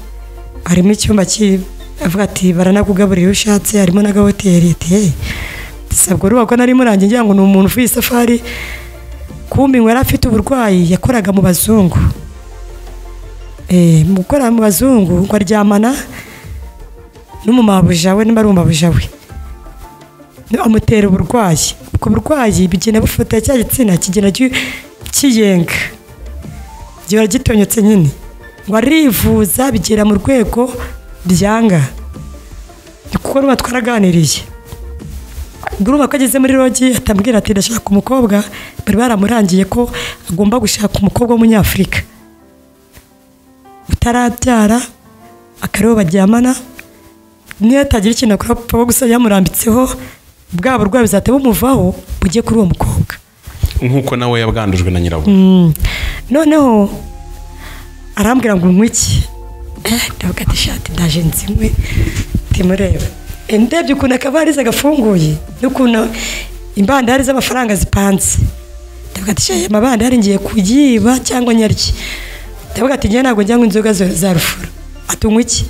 harimo icyumba ki avuga ati baranakugaburira iyo ushatse harimo n'agahoteli ati hehe sabwo rubakwa nari murangiye ngira ngo ni umuntu uvuye isafari kumbi ngo yari afite uburwayi yakoraga mu bazungu Eh, mu gukora mu bazungu ngo aryamana n'umumabuja we niba ari umumabuja we No, amutera uburwayi ubwo burwayi bigenda bufata cya gitsina kigenda gi- kiyenga gihora gitonyotse nyine ngo arivuza bigera mu rwego byanga ni kuko nuba twaraganiriye urumva ko ageze muri rogi atamubwira ati ndashaka umukobwa bari baramurangiye ko agomba gushaka umukobwa w'umunyafurika utarabyara akariho baryamana niyo atagira ikintu akora papa we gusa yamurambitseho bwa burwayi buzahita bumuvaho bujye kuri uwo mukobwa nk'uko nawe yabwandujwe na nyirabwo noneho arambwira ngo unywe iki Eh, ndavuga ati shati ndaje nzinywe timureba ndebye ukuntu akavarize gafunguye n'ukuntu imbandari z'amafaranga zipanze ndavuga ati shayi amabandari ngiye kuyiba cyangwa nyarye ndavuga ati njye ntabwo njyanywa inzoga za za rufuro ati unywa iki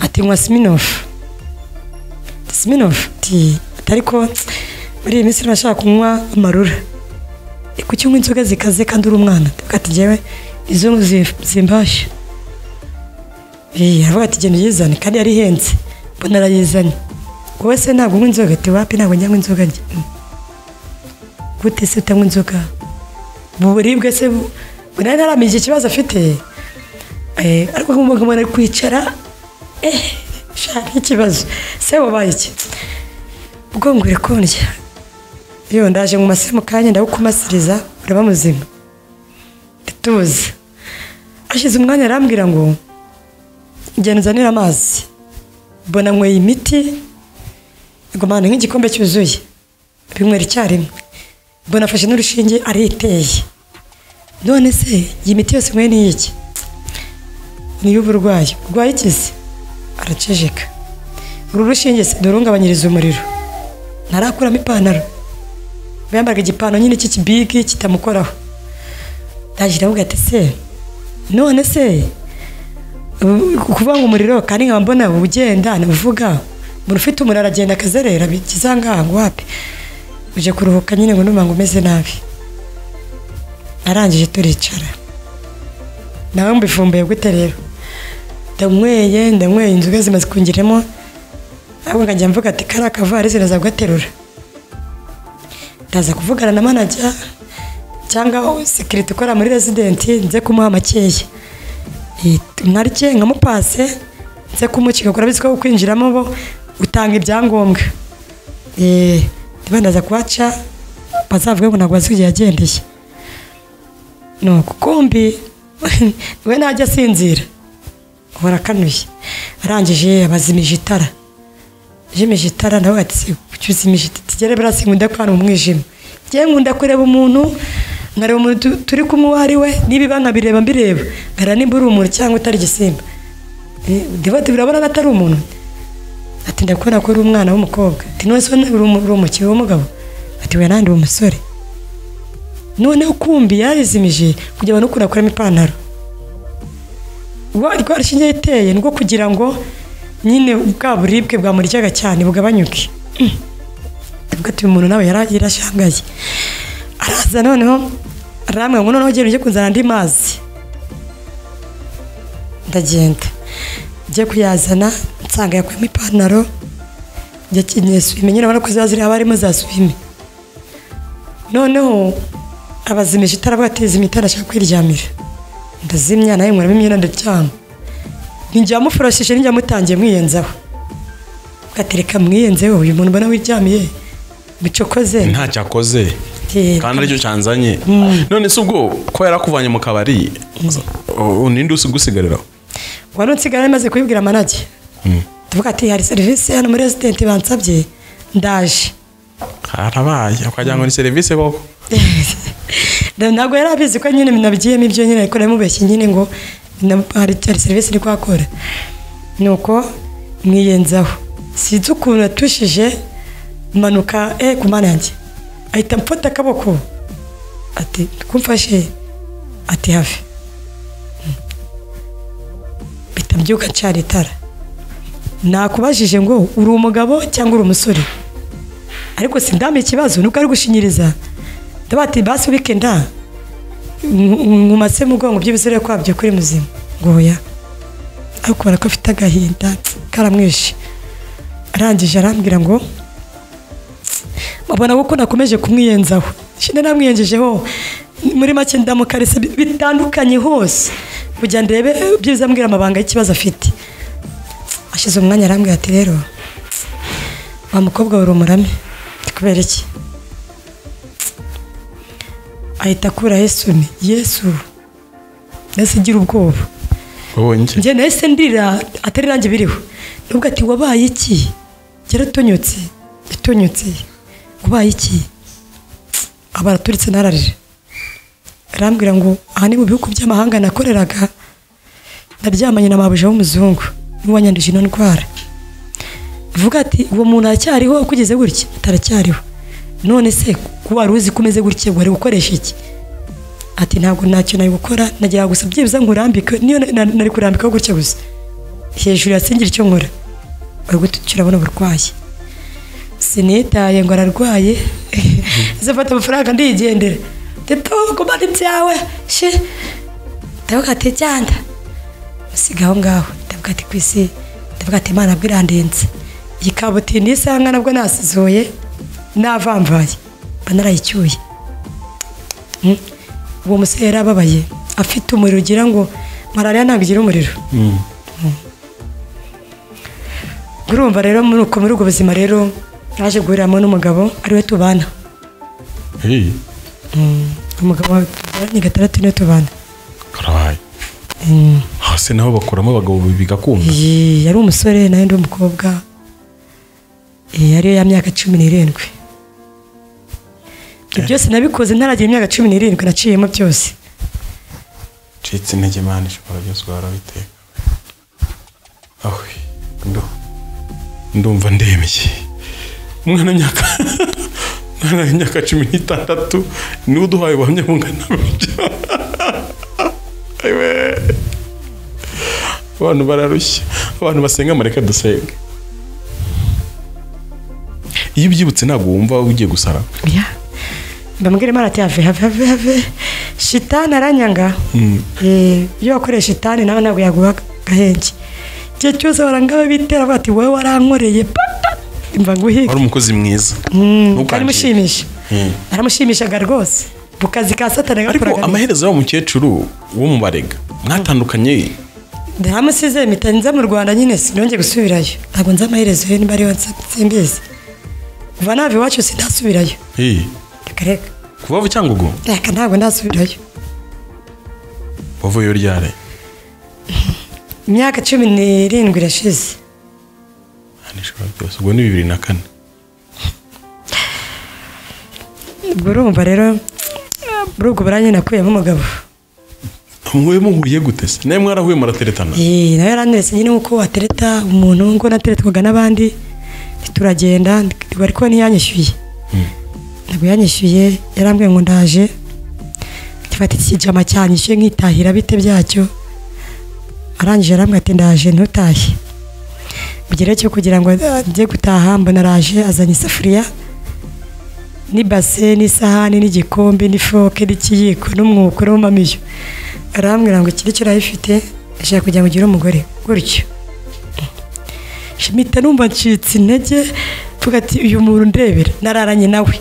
ati nywa siminofu siminofu ati ariko muri iyi minsi nashaka kunywa amarura kuki unywa inzoga zikaze kandi uri umwana ndavuga ati njyewe izo zi- zimbashye Eh, aravuga ati genda uyizane kandi yari ihenze mbona arayizanye wowe se ntabwo unywa inzoga ati wapi ntabwo njyanywa inzoga njye "Mm. gute se utanywa inzoga mu buribwe se bu- bu- nari ntaramenya iki kibazo afite Eh, ariko nk'umugabo ari kwicara eh shaka ikibazo se wabaye iki ubwo ngwire kondya yo ndaje mu masi mu kanya ndagukumasiriza uraba muzima ndituza ashize umwanya arambwira ngo genda uzanire amazi mbona nyweye imiti igomana nk'igikombe cyuzuye binywera icyarimwe mbona afashe n'urushinge ariteye none se iyi miti yose nyweye ni iki ni iy'uburwayi urwaye ikizi araceceka uru rushinge se nturungabanyiriza umuriro ntarakuramo ipantaro yambaraga igipantaro nyine cy'ikibigi kitamukoraho ndagira avuga ati se none se kuvuga ngo umuriro kandi nkaba mbona ugenda uvuga umuntu ufite umuriro aragenda akazerera bigiza ngaha ngo wapi uje kuruhuka nyine ngo numva ngo umeze nabi arangije turicara nawe mbifumbuye gute rero ndanyweye ndanyweye inzoga zimaze kungiramo ahubwo nkajya mvuga ati kari akavarisi naza kugaterura ndaza kuvugana na manager cyangwa sekirite ukora muri residenti nze kumuha makeya narye nkamupase nze kumukiga ukora bizi ko kwinjiramo bo utanga ibyangombwa Eh, ndiba ndaza kuhaca bazavuge ngo ntabwo bazi igihe yagendeye nuko kumbi we ntajya asinzira uhora akanuye arangije abazimije itara jimije itara nawe ati "Si, kuki uzimije iti tugere birasi nkunda kwana umwijima njyewe nkunda kureba umuntu nkareba umuntu tu- turi kumwe uwo ari we nibiba nkabireba mbireba nkareba nimba uri umuntu cyangwa utari igisimba Eh, ndiba ati birabona ko atari umuntu ati ndakubona ko uri umwana w'umukobwa ati none se uri umu- uri umukinnyi w'umugabo ati we nandi umusore noneho kumbi yarizimije kugira ngo n'ukuntu akuramo ipantaro rwa rushinge iteye nibwo kugira ngo nyine bwa buribwe bwamuryaga cyane bugabanyuke Mm. ubwo ati uyu muntu nawe yara- yarashangaye araza noneho arambwira ngo noneho genda ujye kuzana andi mazi ndagenda njye kuyazana nsanga yakuyemo ipantaro njya kinyeye swime nyine urabona ko ziba ziri haba harimo za swime noneho abazimisha itara bwateza imitara ashaka kwiryamira ndazimya nawe nkuramo imyenda ndaryama ninjya amufurashije ninjya amutangiye mwiyenzaho ugatereka mwiyenzeho uyu muntu mbona wiryamiye mucokoze ntacyakoze Eh, kandi aricyo cyanzanye none se ubwo ko yarakuvanye mu kabari u- ninde usigusigariraho wari unsigara maze kubibwira manage tuvuga ati hari serivisi hano muri residenti bansabye ndaje harabaye ukagira ngo ni serivisi koko ntabwo yari abizi ko nyine nabigiyemo ibyo nyine ariko namubeshye nyine ngo na- hari hari serivisi iri kuhakora nuko mwiyenzaho sinzi ukuntu yatushije manuka eh ku mana yanjye ahita amfata akaboko ati kumfashe ati have mpita mbyuka ncara itara nakubajije ngo uri umugabo cyangwa uri umusore ariko sindame ikibazo nuko ari gushinyiriza ndavuga ati basi wikenda nkumase mu bwonko by'ibisore kwabyo kuri muzima ngo oya ariko ubona ko afite agahinda karamwishe arangije arambwira ngo babona ko nakomeje kumwiyenzaho shinde namwiyenjejeho muri make ndamukarisa bi- bitandukanye hose kugira ndebe byiza ambwira amabanga y'ikibazo afite ashize umwanya arambwira ati rero wa mukobwa wari umurame kubera iki ahita akuraho isoni yesu mbese igira ubwoba wabonye iki njye nahise ndirira atari nanjye biriho nubwo ati wabaye iki yaratonyotse yatonyotse wabaye iki aba araturitse nararira arambwira ngo aha ni mu bihugu by'amahanga nakoreraga naryamanye na mabuja w'umuzungu niwe wanyanduje ino ndwara vuga ati uwo muntu aracyariho kugeze gutya ataracyariho none se ko wari uzi ko umeze gutya wari gukoresha iki ati ntabwo ntacyo nari gukora nagira gusa byibuze ngo urambike niyo na- na- nari kurambikaho gutya gusa hejuru yasingira icyo nkora bari gutukira abona uburwayi sinitaye ngo ararwaye zafata amafaranga ndigendera tito kumara ibyawe she ndavuga ati jyanda musiga aho ngaho ndavuga ati ku isi ndavuga ati imana bwo irandenze iyi kabutindi isanga nabwo nasizoye navamvaye mba narayicyuye Mm. uwo musore yari ababaye afite umuriro ugira ngo malariya ntabwo igira umuriro Mm. urumva rero muri uko muri ubwo buzima rero naje guhuriramo n'umugabo ariwe tubana Hey, umugabo wawe tubyaranye gatandatu niwe tubana karabaye Mm. hasi naho bakuramo abagabo bigakunda Iyi, yari umusore nawe ndi umukobwa Eh, yari ya myaka cumi n'irindwi ibyo byose nabikoze ntaragira imyaka cumi n'irindwi naciyemo byose ncitse intege imana ishobora byose warabiteka aho ndu- ndumva ndemeye umwana w'imyaka umwana w'imyaka cumi n'itandatu niwe uduhaye ubuhamya bungana butyo Ewe. abantu bararushya abantu basenga mureka dusenga iyo ubyibutse ntabwo wumva ugiye gusara Ya. mbambwira imana ati have have have have shitani aranyanga Eh, iyo wakoreye shitani nawe ntabwo yaguha agahenge igihe cyose barangaba bitera bati wowe warankoreye pata imva nguhiga wari umukozi mwiza ntukangire aramushimisha aramushimishaga rwose mu kazi ka satani ariko agakoraga amaherezo y'uwo mukecuru wo mu barega mwatandukanye ndamusize mpita nza mu rwanda nyine sinongeye gusubirayo ntabwo nzi amaherezo ye niba ariyo nsa- simbizi kuva nava iwacu sindasubirayo Hey, reka reka kuva Cyangugu reka ntabwo ndasubirayo wavuyeyo ryari imyaka cumi n'irindwi irashize Aha nishobora byose ubwo ni bibiri na kane ubwo urumva rero muri ubwo buranye nakuyemo umugabo mwe muhuye gute se nawe mwarahuye murateretana Ee, nawe yaranyeretse nyine nk'uko watereta umuntu ngo nateretwaga n'abandi turagenda ndi- ariko ntiyanyishyuye ntabwo yanyishyuye yarambwiye ngo ndaje gifata iki kijama cyanyishyuye nkitahira bite byacyo arangije arambwira ati ndaje ntutahe mu gihe rero cyo kugira ngo ajye gutaha mbona araje azanye isafuriya n'ibase n'isahani n'igikombe n'ifoke n'ikiyiko n'umwuko n'umumamiyo arambwira ngo ikiri cyo urayifite ashaka kugira ngo ugire umugore gutyo mpita numva ncitse intege mvuga ati uyu muntu ndebera nararanye nawe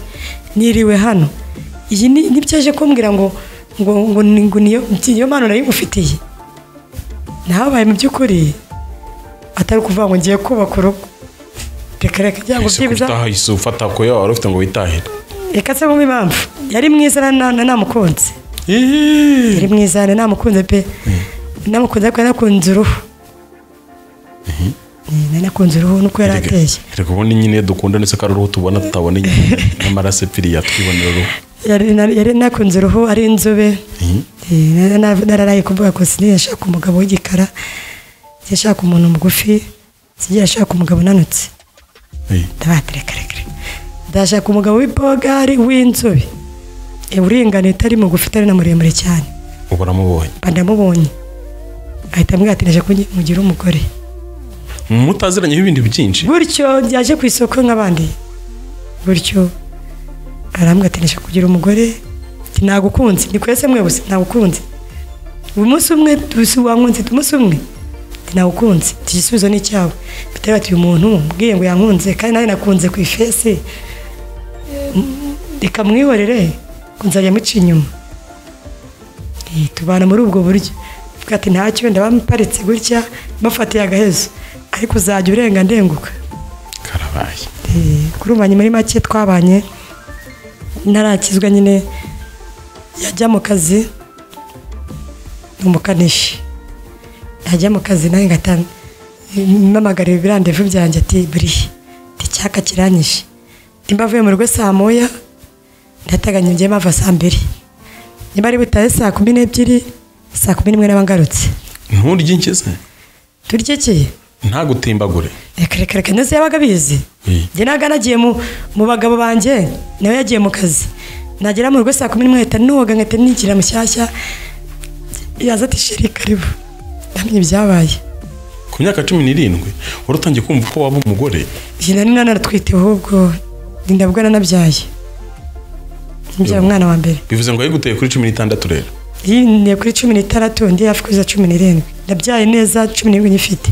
niriwe hano iyi ni nibyo aje kumbwira ngo ngo ngo ni- ngo niyo niyo mpano narayimufitiye nahabaye mu by'ukuri atari ukuvuga ngo ngiye kubaka urugo reka reka cyangwa ese byibuza kubitaha isi ufata ko yawe wari ufite ngo witahire reka se mu impamvu yari mwiza na- na- na namukunze Ihii. yari mwiza na namukunze pe namukunze ariko nakunze uruhu Eh, nari nakunze uruhu nuko yari Erega- ateye erega ubundi nyine dukunda ndetse ko ari uruhu tubona tutabona inyuma n'amaraso epfiriya twibonera uruhu Yari- nari- yari nakunze uruhu ari inzobe Ihii. Eh, na- na- nararaye kuvuga ko sinigeze nshaka umugabo w'igikara sinigeze nshaka umuntu mugufi sinigeze nshaka umugabo unanutse Ihii. ndabaterekerekere ndashaka umugabo w'ibogari w'inzobe Eh, uringaniye utari mugufi utari na muremure cyane ubu uramubonye mba ndamubonye ahita ambwira ati ndaje kumugire umugore mutaziranyeho ibindi byinshi gutyo yaje ku isoko nk'abandi gutyo arambwira ati ndaje kugira umugore ati nagukunze ni kwese mwe gusa nagukunze umunsi umwe tusi wankunze umunsi umwe ati nagukunze iki gisubizo ni icyawe bitari bati uyu muntu mbwiye ngo yankunze kandi nawe nakunze ku ifesi reka mwihorere ngo nzajya muca inyuma Eh, tubana muri ubwo buryo Mvuga ati ntacyo ndaba mparitse gutya mbafatiye agahezo ariko uzajya urenga ndenguka karabaye Eh, kurubanye muri make twabanye ntarakizwa nyine yajya mu kazi ni umukanishi yajya mu kazi nawe ngata mpamagara ibirandevu byanjye ati buriya ndi cyaka kiranyishe nimba avuye mu rugo saa moya ndateganya ngiye mpava saa mbiri niba ari butahe saa kumi n'ebyiri saa kumi n'imwe n'aba ngarutse nturye inkize turyekeye ntagutimbagure reka reka reka neza yabaga abizi Mm. njye naga nagiye mu mu bagabo banjye nawe yagiye mu kazi nagera mu rugo saa kumi n'imwe nkahita nuwoga nkahita nigira mushyashya yaza ati sheri karibu ndamenye ibyabaye ku myaka cumi n'irindwi wari utangiye kumva ko waba umugore njye nari nanatwite ahubwo ndinda bwo nanabyaye nabyaye umwana wa mbere bivuze ngo yayiguteye kuri cumi n'itandatu rero yiniye kuri cumi n'itandatu undi hafi kuza cumi n'irindwi ndabyaye neza cumi n'irindwi nyifite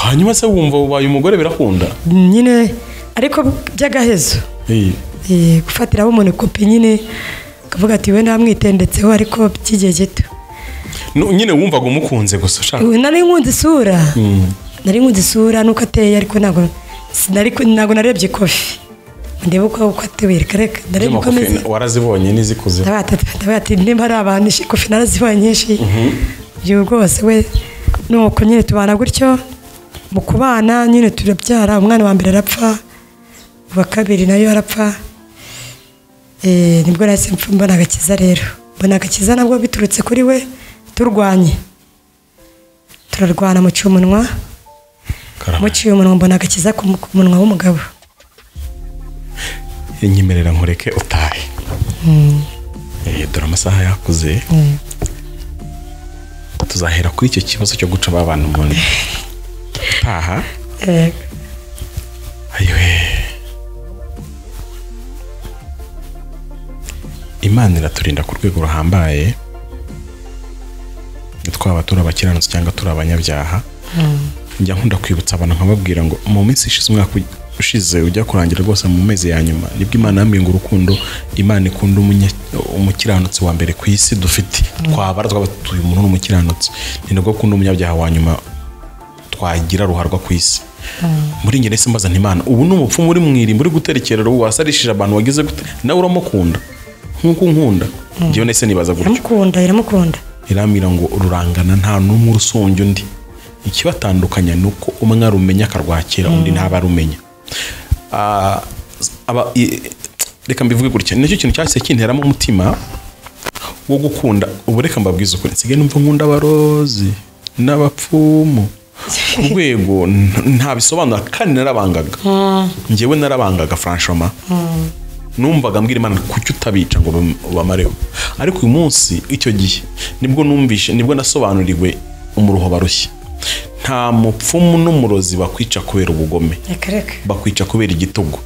hanyuma se wumva ubaye umugore birakunda nyine ariko by'agahezo Eh, Eh, gufatiraho umuntu kopi nyine ukavuga ati we namwitendetseho ariko by'igihe gito nu- nyine wumvaga umukunze gusa ushaka Ubu nari nkunze isura nari nkunze isura nuko ateye ariko ntabwo sinari ku- ntabwo narebye kofi ndeba uko uko ateye reka reka ndareba uko ameze Z'amakofi warazibonye n'izikuze Ndabaga ati- ndabaga ati nimba ari abantu ishi kofi narazibonye nyinshi ibyo rwose we nuko nyine tubana gutyo mu kubana nyine turabyara umwana wa mbere arapfa uwa kabiri nayo arapfa Eh, nibwo nahise mpfa mbona agakiza rero mbona agakiza nabwo biturutse kuri we turwanye turarwana muciye umunwa karama muciye umunwa mbona agakiza ku mu- ku munwa w'umugabo nyemerera nkureke utahe Eh, dore amasaha yakuze tuzahera kuri icyo kibazo cyo guca ba bantu umuntu taha Eh, ayiwe imana iraturinda ku rwego ruhambaye twaba turi abakiranutsi cyangwa turi abanyabyaha njya nkunda kwibutsa abantu nkababwira ngo mu minsi ishize umwaka uj- ushize ujya kurangira rwose mu mezi ya nyuma nibwo imana yambwiye ngo urukundo imana ikunda umunye- umukiranutsi wa mbere ku isi dufite twabara twaba tuyu umuntu ni umukiranutsi ni nabwo akunda umunyabyaha wa nyuma twagira ruharwa ku isi muri njye nahise mbazana imana ubu ni umupfumu uri mu irimbo uri guterekerera ubu wasarishije abantu wagize gute nawe uramukunda nk'uko unkunda njyewe nahise nibaza gutyo iramukunda iramukunda irambwira ngo rurangana nta n'umwe urusumbya undi ikibatandukanya ni uko umwe arumenya akarwakira undi ntaba arumenya Ah, aba- i- reka mbivuge gutya nicyo kintu cyahise kinteramo umutima wo gukunda ubu reka mbabwize ukuri nsigaye numva nkunda abarozi n'abapfumu ku rwego n- nta bisobanura kandi narabangaga njyewe narabangaga franchoma numvaga mbwira imana kuki utabica ngo bam- ubamareho ariko uyu munsi icyo gihe nibwo numvishe nibwo nasobanuriwe umuruho barushye nta mupfumu n'umurozi bakwica kubera ubugome reka reka bakwica kubera igitugu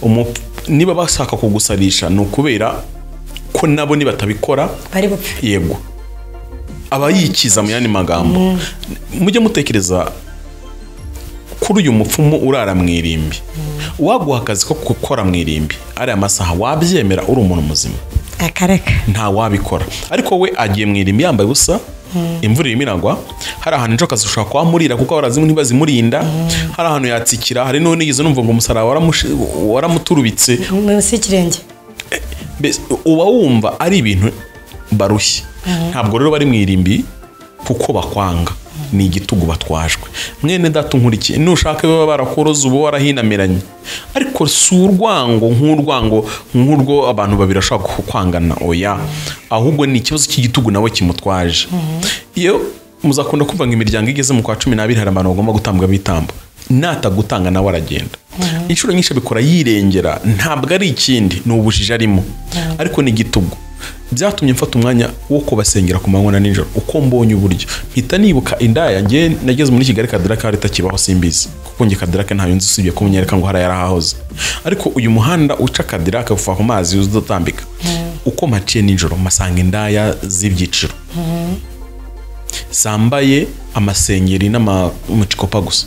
Umup- niba bashaka kugusarisha ni ukubera ko nabo nibatabikora bari bupfe yego aba yikiza mu yandi magambo mujye mutekereza kuri uyu mupfumu urara mu irimbi uwaguha akazi ko gukora mu irimbi ariya masaha wabyemera uri umuntu muzima akareka nta wabikora ariko we agiye mu irimbi yambaye ubusa imvura irimo iragwa hari ahantu ejo akazi ushobora kuhamurira kuko abarazimu ntibazimurinda hari ahantu yatsikira hari n'uwo nigeze numva ngo umusaraba waramushi- waramuturubitse munsi y'ikirenge Mbese uba wumva ari ibintu barushye ntabwo rero bari mu irimbi kuko bakwanga ni igitugu batwajwe mwene data unkurikiye nushaka baba barakoroze uba warahinamiranye ariko si urwango nk'urwango nk'urwo abantu babiri bashobora kwangana oya ahubwo ni ikibazo cy'igitugu nawe kimutwaje iyo muzakunda kumva ngo imiryango igeze mu kwa cumi n'abiri hari abantu bagomba gutambwa bitambo natagutanga nawe aragenda inshuro nyinshi abikora yirengera ntabwo ari ikindi ni ubujiji arimo ariko ni igitugu byatumye mfata umwanya wo kubasengera ku manywa na nijoro uko mbonye uburyo mpita nibuka indaya njye nageze muri kigali kadiraka hari itakibaho simbizi kuko njye kadiraka ntayo nzi usibye ko munyereka ngo hari yarahahoze ariko uyu muhanda uca kadiraka uva ku mazi uzatambika uko mpaciye nijoro mpasanga indaya z'ibyiciro zambaye amasengeri n'amamucikopa gusa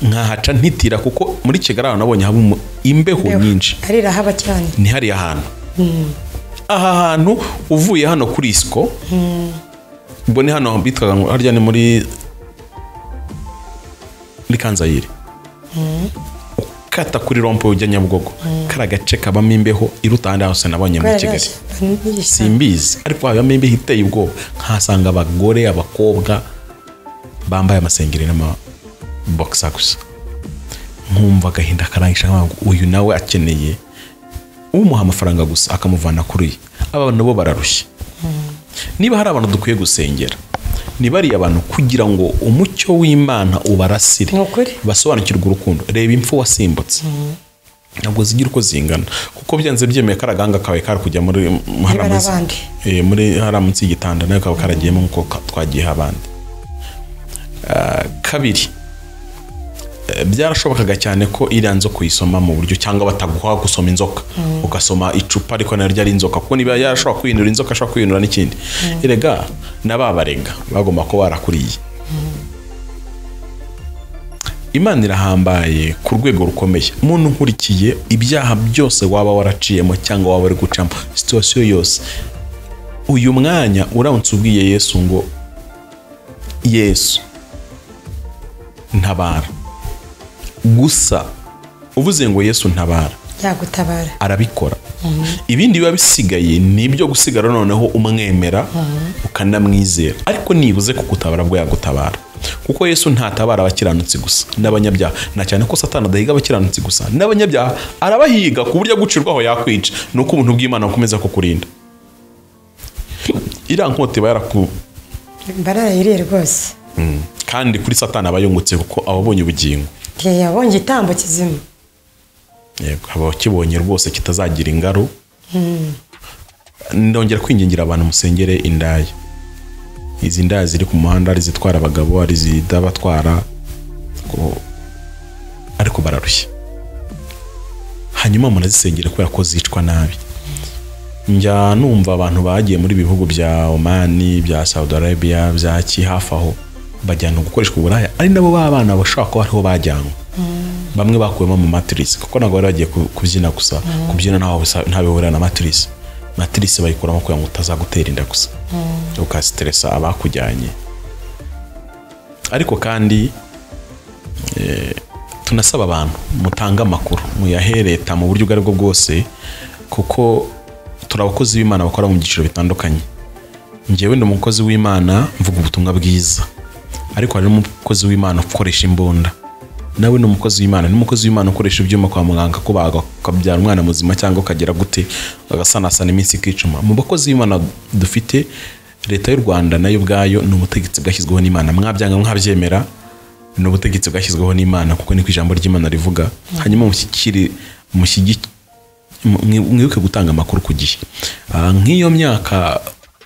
nkahaca ntitira kuko muri kigali ahantu nabonye haba umu- imbeho nyinshi arirahaba cyane ni hariya hantu aha hantu uvuye hano kuri isiko ubwo ni hano bitwaga ngo harya ni muri muri kanzayire ukata kuri rompo ujya nyabugogo kari agace kabamo imbeho iruta ahandi hose nabonye muri kigali simbizi ariko habamo imbeho iteye ubwoba nkahasanga abagore abakobwa bambaye amasengeri n'amabogisa gusa nkumva agahinda karangisha nkavuga ngo uyu nawe akeneye umuha amafaranga gusa akamuvana kuri ye aba bantu bo bararushye niba hari abantu dukwiye gusengera ni bariya abantu kugira ngo umucyo w'imana ubarasire Ni ukuri. basobanukirwe urukundo reba impfu wasimbutse ntabwo zigira uko zingana kuko byanze byemeye ko agahanga kawe kari kujya muri hari hari amazi- abandi. eh, muri hariya munsi y'igitanda nawe kaba karagiyemo nkuko ka- twagiyeho abandi Ah, kabiri eh, byarashobokaga cyane ko iriya nzoka uyisoma mu buryo cyangwa bataguha gusoma inzoka ugasoma icupa ariko naryo ari inzoka kuko niba yarashobora kwiyunura inzoka ashobora kwiyunura n'ikindi erega n'ababarega bagomba kuba barakuriye imana irahambaye ku rwego rukomeye umuntu nkurikiye ibyaha byose waba waraciyemo cyangwa waba uri gucamo situwasiyo yose uyu mwanya uramutse ubwiye yesu ngo yesu ntabara gusa uvuze ngo yesu ntabara yagutabara arabikora ibindi biba bisigaye ni ibyo gusigara noneho umwemera ukanamwizera ariko nibuze kugutabara bwo yagutabara kuko yesu ntatabara abakiranutsi gusa n'abanyabyaha na cyane ko satani adahiga abakiranutsi gusa n'abanyabyaha arabahiga ku buryo gucirwaho yakwica ni uko ubuntu bw'imana bukomeza kukurinda iriya nkota iba yaraku bararayiriye rwose kandi kuri satani aba yungutse kuko aba abonye ubugingo Igihe yabonye igitambo kizima yego aba akibonye rwose kitazagira ingaro ndongera kwingingira abantu musengere indaya izi ndaya ziri ku muhanda ari izitwara abagabo ari izidabatwara ko- ariko bararushya hanyuma murazisengera kubera ko zicwa nabi njya numva abantu bagiye muri bihugu bya omani bya saudi arabia bya ki hafi aho bajyanwa gukoreshwa uburaya ari nabo b'abana bashobora kuba ariho bajyanwe bamwe bakuwemo mu matirisi kuko ntabwo bari bagiye ku- kubyina gusa kubyina ntawe bisa- ntawe bihurira na matirisi matirisi bayikuramo kugira ngo utazagutera inda gusa ukasiteresa abakujyanye ariko kandi eh, tunasaba abantu mutange amakuru muyahereta mu buryo ubwo aribwo bwose kuko turi abakozi b'imana bakora mu byiciro bitandukanye njyewe ndi umukozi w'imana mvuga ubutumwa bwiza ariko hari n'umukozi w'imana ukoresha imbunda nawe ni umukozi w'imana n'umukozi w'imana ukoresha ibyuma kwa muganga kubaga ukabyara umwana muzima cyangwa ukagera gute agasanasana iminsi ikicuma mu bakozi b'imana dufite leta y'u rwanda nayo ubwayo ni ubutegetsi bwashyizweho n'imana mwabyanga mwabyemera ni ubutegetsi bwashyizweho n'imana kuko niko ijambo ry'imana rivuga hanyuma mushyikire mushyigike mwi- mwibuke gutanga amakuru ku gihe Ah, nk'iyo myaka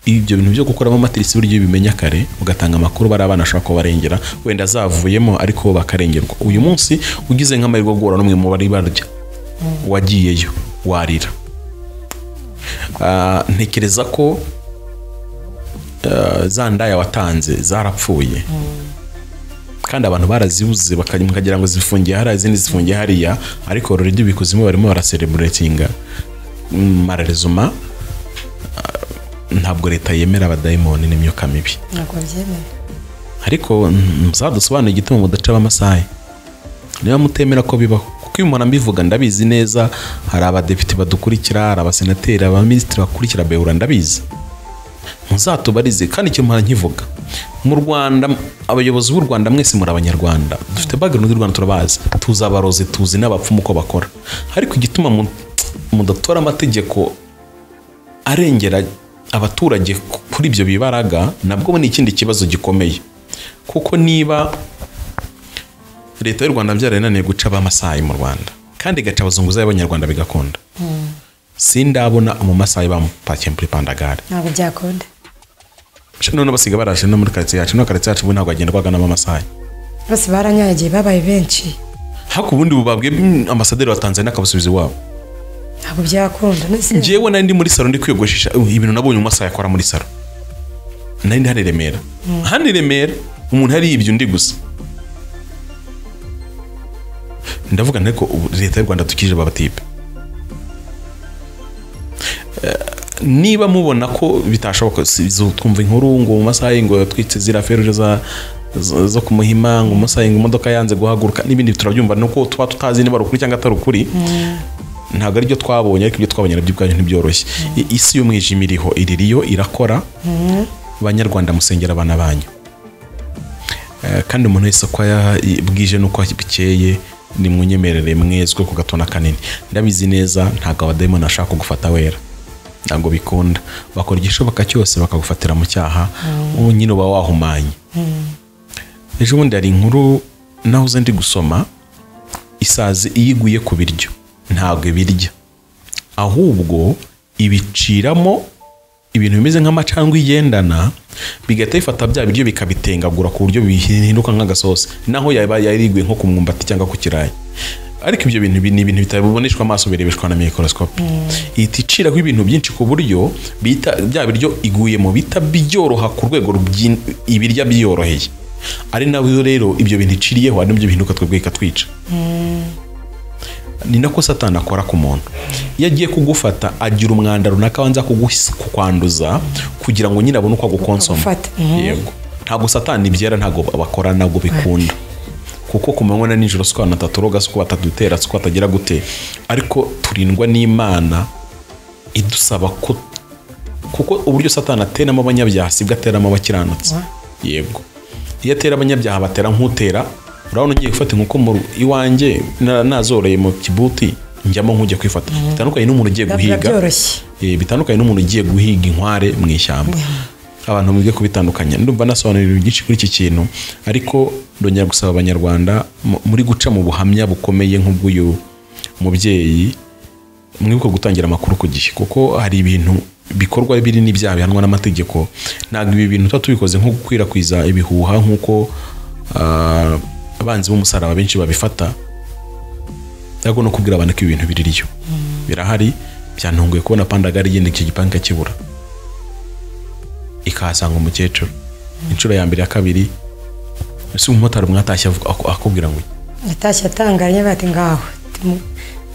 ibyo bintu byo gukoramo amatirisi buryo bimenya kare ugatanga amakuru bari abana ashobora kubarengera wenda azavuyemo ariko bo bakarengerwa uyu munsi ugize nk'amahirwe yo guhura n'umwe mu bari barya wagiyeyo warira Ah, ntekereza ko ah, za ndaya watanze zarapfuye kandi abantu barazibuze baka- mukagira ngo zifungiye hariya izindi zifungiye hariya ariko already bikuzimu barimo barasereburatinga mararezuma ntabwo leta yemera abadayimoni n'imyuka mibi ntabwo babyemera ariko mm, muzadusobanurire igituma mudaca amasaha niba mutemera ko bibaho kuko iyo umuntu ambivuga ndabizi neza hari abadepite badukurikira hari abasenateri abaminisitiri bakurikira behura ndabizi muzatubarize kandi icyo mpora nkivuga mu rwanda abayobozi b'u rwanda mwese muri abanyarwanda dufite background y'u rwanda turabazi tuzi abarozi tuzi n'abapfumu uko bakora ariko igituma mu- mudatora amategeko arengera abaturage ku- kuri ibyo bibaraga nabwo ni ikindi kibazo gikomeye kuko niba leta y'u rwanda byararananiye guca b'amasayi mu rwanda kandi igaca abazunguzayi b'abanyarwanda bigakunda sindabona umumasayi bamupakiye muri pandagare ntabwo byakunda Sha none basiga baraje no muri karitsiye yacu no karitsiye yacu ubu ntabwo hagenderwaga n'abamasayi bose baranyagiye babaye benshi haku ubundi bubabwe mm, ambasaderi wa tanzania akabusubiza iwabo ntabwo byakunda none se- njyewe nari ndi muri salo ndi kwiyogoshesha uh, ibintu nabonye umasaha yakora muri salo nari ndi hano i remera hano i remera umuntu hari ibyo undi gusa ndavuga ariko ubu leta y'u rwanda dukije babatipe niba mubona ko bitashoboka si- zo- twumva inkuru ngo mu masaha y'ingo yatwitse ziriya feruje za zo- zo kumuhima ngo umusayi ngo imodoka yanze guhaguruka n'ibindi turabyumva ni uko tuba tutazi niba ari ukuri cyangwa atari ukuri ntabwo ari byo twabonye ariko ibyo twabonye nabyo ubwanyu ntibyoroshye I- isi y'umwijima iriho iririyo irakora banyarwanda musengera abana banyu Eh, kandi umuntu wese uko ya- i- bwije n'uko bukeye ni munyemerere mwezwe ku gatona kanini ndabizi neza ntabwo abadayimoni ashaka kugufata wera ntabwo bikunda bakora igishoboka cyose bakagufatira mu cyaha wowe nyine uba wahumanye ejo bundi hari inkuru nahoze ndi gusoma isazi iyo iguye ku biryo ntabwo ibirya ahubwo ibiciramo ibintu bimeze nk'amacandwe igendana bigahita bifata bya biryo bikabitengagura ku buryo bihinduka nk'agasosi naho yaba yarigwe nko ku mwumbati cyangwa ku kirayi ariko ibyo bintu bi- ni ibintu bitaboneshwa amaso birebeshwa na mikorosikopi ihita iciraho ibintu byinshi ku buryo bita bya biryo iguyemo bita byoroha ku rwego rubyi- ibirya byoroheye ari nabyo rero ibyo bintu iciriyeho ari nabyo bihinduka twebwe bikatwica ni nako satani akora ku muntu iyo agiye kugufata agira umwanda runaka abanza kuguhis- kukwanduza kugira ngo nyine abone uko agukonsoma Agufata. yego ntabwo satani ibyera ntabwo bakora ntabwo bikunda kuko ku manywa na nijoro si ko abantu batatoroga si ko batadutera si ko batagira gute ariko turindwa n'imana idusaba ko kuko uburyo satani ateramo abanyabyaha sibwo ateramo abakiranutsi yego iyo atera abanyabyaha batera nk'utera urabona ugiye gufata inkoko mu ru- iwanjye na- nazoreye mu kibuti njyamo nk'ujya kwifata bitandukanye n'umuntu ugiye Biba- guhiga byoroshye. Eh, bitandukanye n'umuntu ugiye guhiga inkware mu ishyamba abantu mwige kubitandukanya ndumva nasobanurira byinshi kuri iki kintu ariko ndongera gusaba abanyarwanda mu- muri guca mu buhamya bukomeye nk'ubw'uyu mubyeyi mwibuke gutangira amakuru ku gihe kuko hari ibintu bikorwa biri n'ibyaha bihanwa n'amategeko ntabwo ibi bintu tuba tubikoze nko gukwirakwiza ibihuha nk'uko ah, abanzi b'umusaraba benshi babifata ariko no kubwira abantu ko ibintu biririyo birahari byantunguye kubona pandagari igenda icyo gipangu ikakibura ikahasanga umukecuru inshuro ya mbere ya kabiri ese umumotari mwatashye avuga- aku- akubwira ngo iki? yatashye atangariye bati ngaho Timu-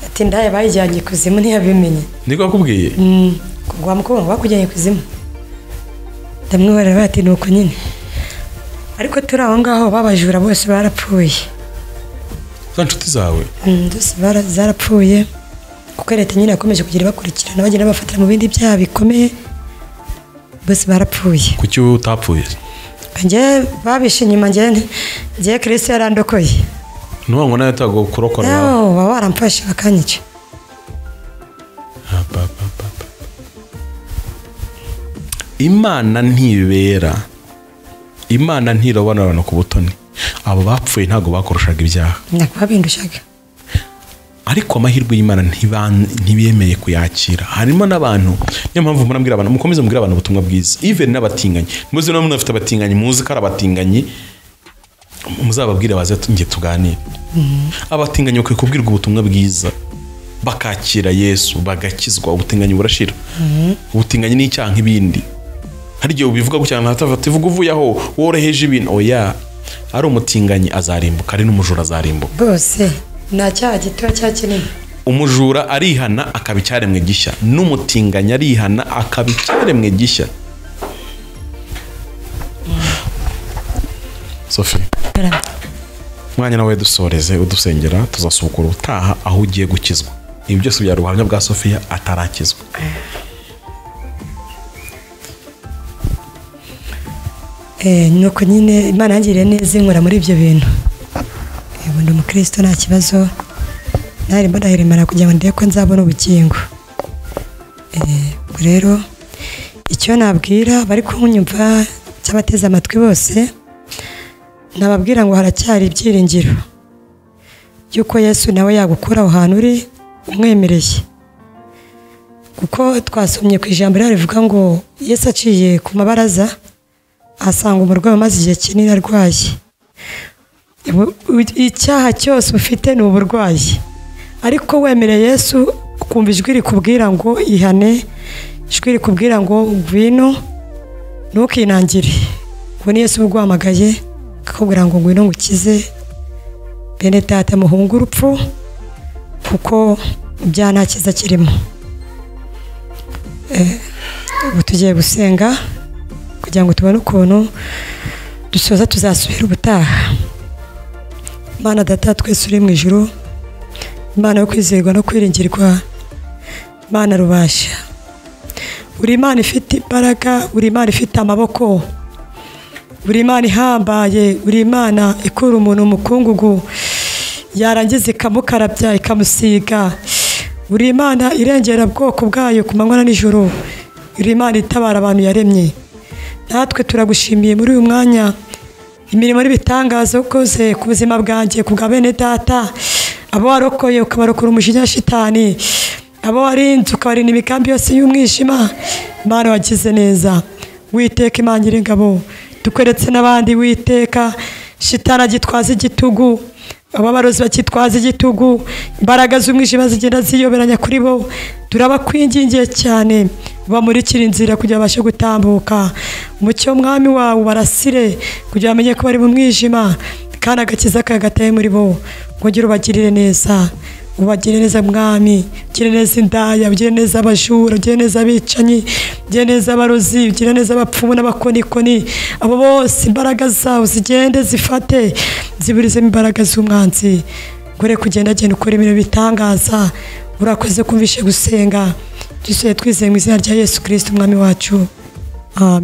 ati ndaye bayijyanye kuzimu ntiyabimenye niko akubwiye kugwa mukobwa bakujyanye kuzimu ndamwibarira bati ni uko nyine ariko turi aho ngaho babajura bose barapfuye za nshuti zawe Mm, zose bara- zarapfuye kuko leta nyine yakomeje kugira ibakurikirana bagenda bafatira mu bindi byaha bikomeye bose barapfuye kuki wowe utapfuye njye babishe inyuma njye njye kirisito yarandokoye nuvuga ngo nawe yatago kurokora wawe yawo baba baramfashe bakanyica Ah, ba, ba, ba, ba. imana ntibera imana ntirobana abantu ku butoni abo bapfuye ntabwo bakoroshaga ibyaha nakubabindushaga ariko amahirwe y'imana ntiban- ntibemeye kuyakira harimo n'abantu niyo mpamvu murambwira abantu mukomeze mubwire abantu ubutumwa bwiza even n'abatinganyi muzi niba munafite abatinganyi muzi ko ari abatinganyi muzababwire baze tu- nge tuganire abatinganyi bakwiye kubwirwa ubutumwa bwiza bakakira yesu bagakizwa ubutinganyi burashira ubutinganyi ni icyaha nk'ibindi hari igihe ubivuga gutya ntatafata ivuga uvuye aho woroheje ibintu oya ari umutinganyi azarimbuka ari n'umujura azarimbuka bose nta cyaha gito cya kinini umujura arihana akaba icyaremwe gishya n'umutinganyi arihana akaba icyaremwe gishya sofi mwanya nawe dusoreze udusengera tuzasukura ubutaha aho ugiye gukizwa ibi byose byari ubuhamya bwa sofiya atarakizwa Eh, ni uko nyine imana yangiriye neza inkora muri ibyo bintu Yego, ndi umukristo nta kibazo ntari mbonahiremana kugira ngo ndebe ko nzabona ubugingo Eh, ubwo rero icyo nabwira bari kunyumva cy'abateze amatwi bose nababwira ngo haracyari ibyiringiro by'uko yesu nawe yagukura aho hantu uri umwemereye kuko twasomye ku ijambo rero rivuga ngo yesu aciye ku mabaraza asanga umurwayi umaze igihe kinini arwaye Ubu- u- icyaha cyose ufite ni uburwayi ariko wemereye yesu ukumva ijwi rikubwira ngo ihane ijwi rikubwira ngo ngwino ntukinangire ubu ni yesu uba uguhamagaye akakubwira ngo ngwino ngukize bene data muhunge urupfu kuko ibyaha nta cyiza kirimo Eh, ubu tugiye gusenga kugira ngo tubone ukuntu dusoza tuzasubira ubutaha mana data twese uri mu ijoro imana yo kwizerwa no kwiringirwa imana rubasha buri imana ifite imbaraga buri imana ifite amaboko buri imana ihambaye buri imana ikura umuntu mu mukungugu yarangiza ikamukarabya ikamusiga buri imana irengera bwoko bwayo ku manywa na nijoro buri imana itabara abantu yaremye natwe turagushimiye muri uyu mwanya imirimo n'ibitangaza ukoze ku buzima bwanjye ku bwa bene data abo warokoye ukabarokora umujinya wa shitani abo warinze ukabarinda imigambi yose y'umwijima imana wagize neza witeka imana nyir'ingabo dukweretse n'abandi witeka shitani agitwaza igitugu ababarozi bakitwaza igitugu imbaraga z'umwijima zigenda ziyoberanya kuri bo turabakwingingiye cyane bamurikira inzira kugira babashe gutambuka umucyo w'umwami wawe barasire kugira bamenye ko bari mu mwijima kandi agakiza kawe gataye muri bo wongere ubagirire neza ubagire neza mwami ugire neza indaya ugire neza abajura ugire neza abicanyi ugire neza abarozi ugire neza abapfumu n'abakonikoni abo bose imbaraga zawe zigende zifate ziburizemo imbaraga z'umwanzi gore kugenda genda ukora ibintu bitangaza urakoze kumvishe gusenga dusuye twizeye mu izina rya yesu kirisiti umwami wacu amen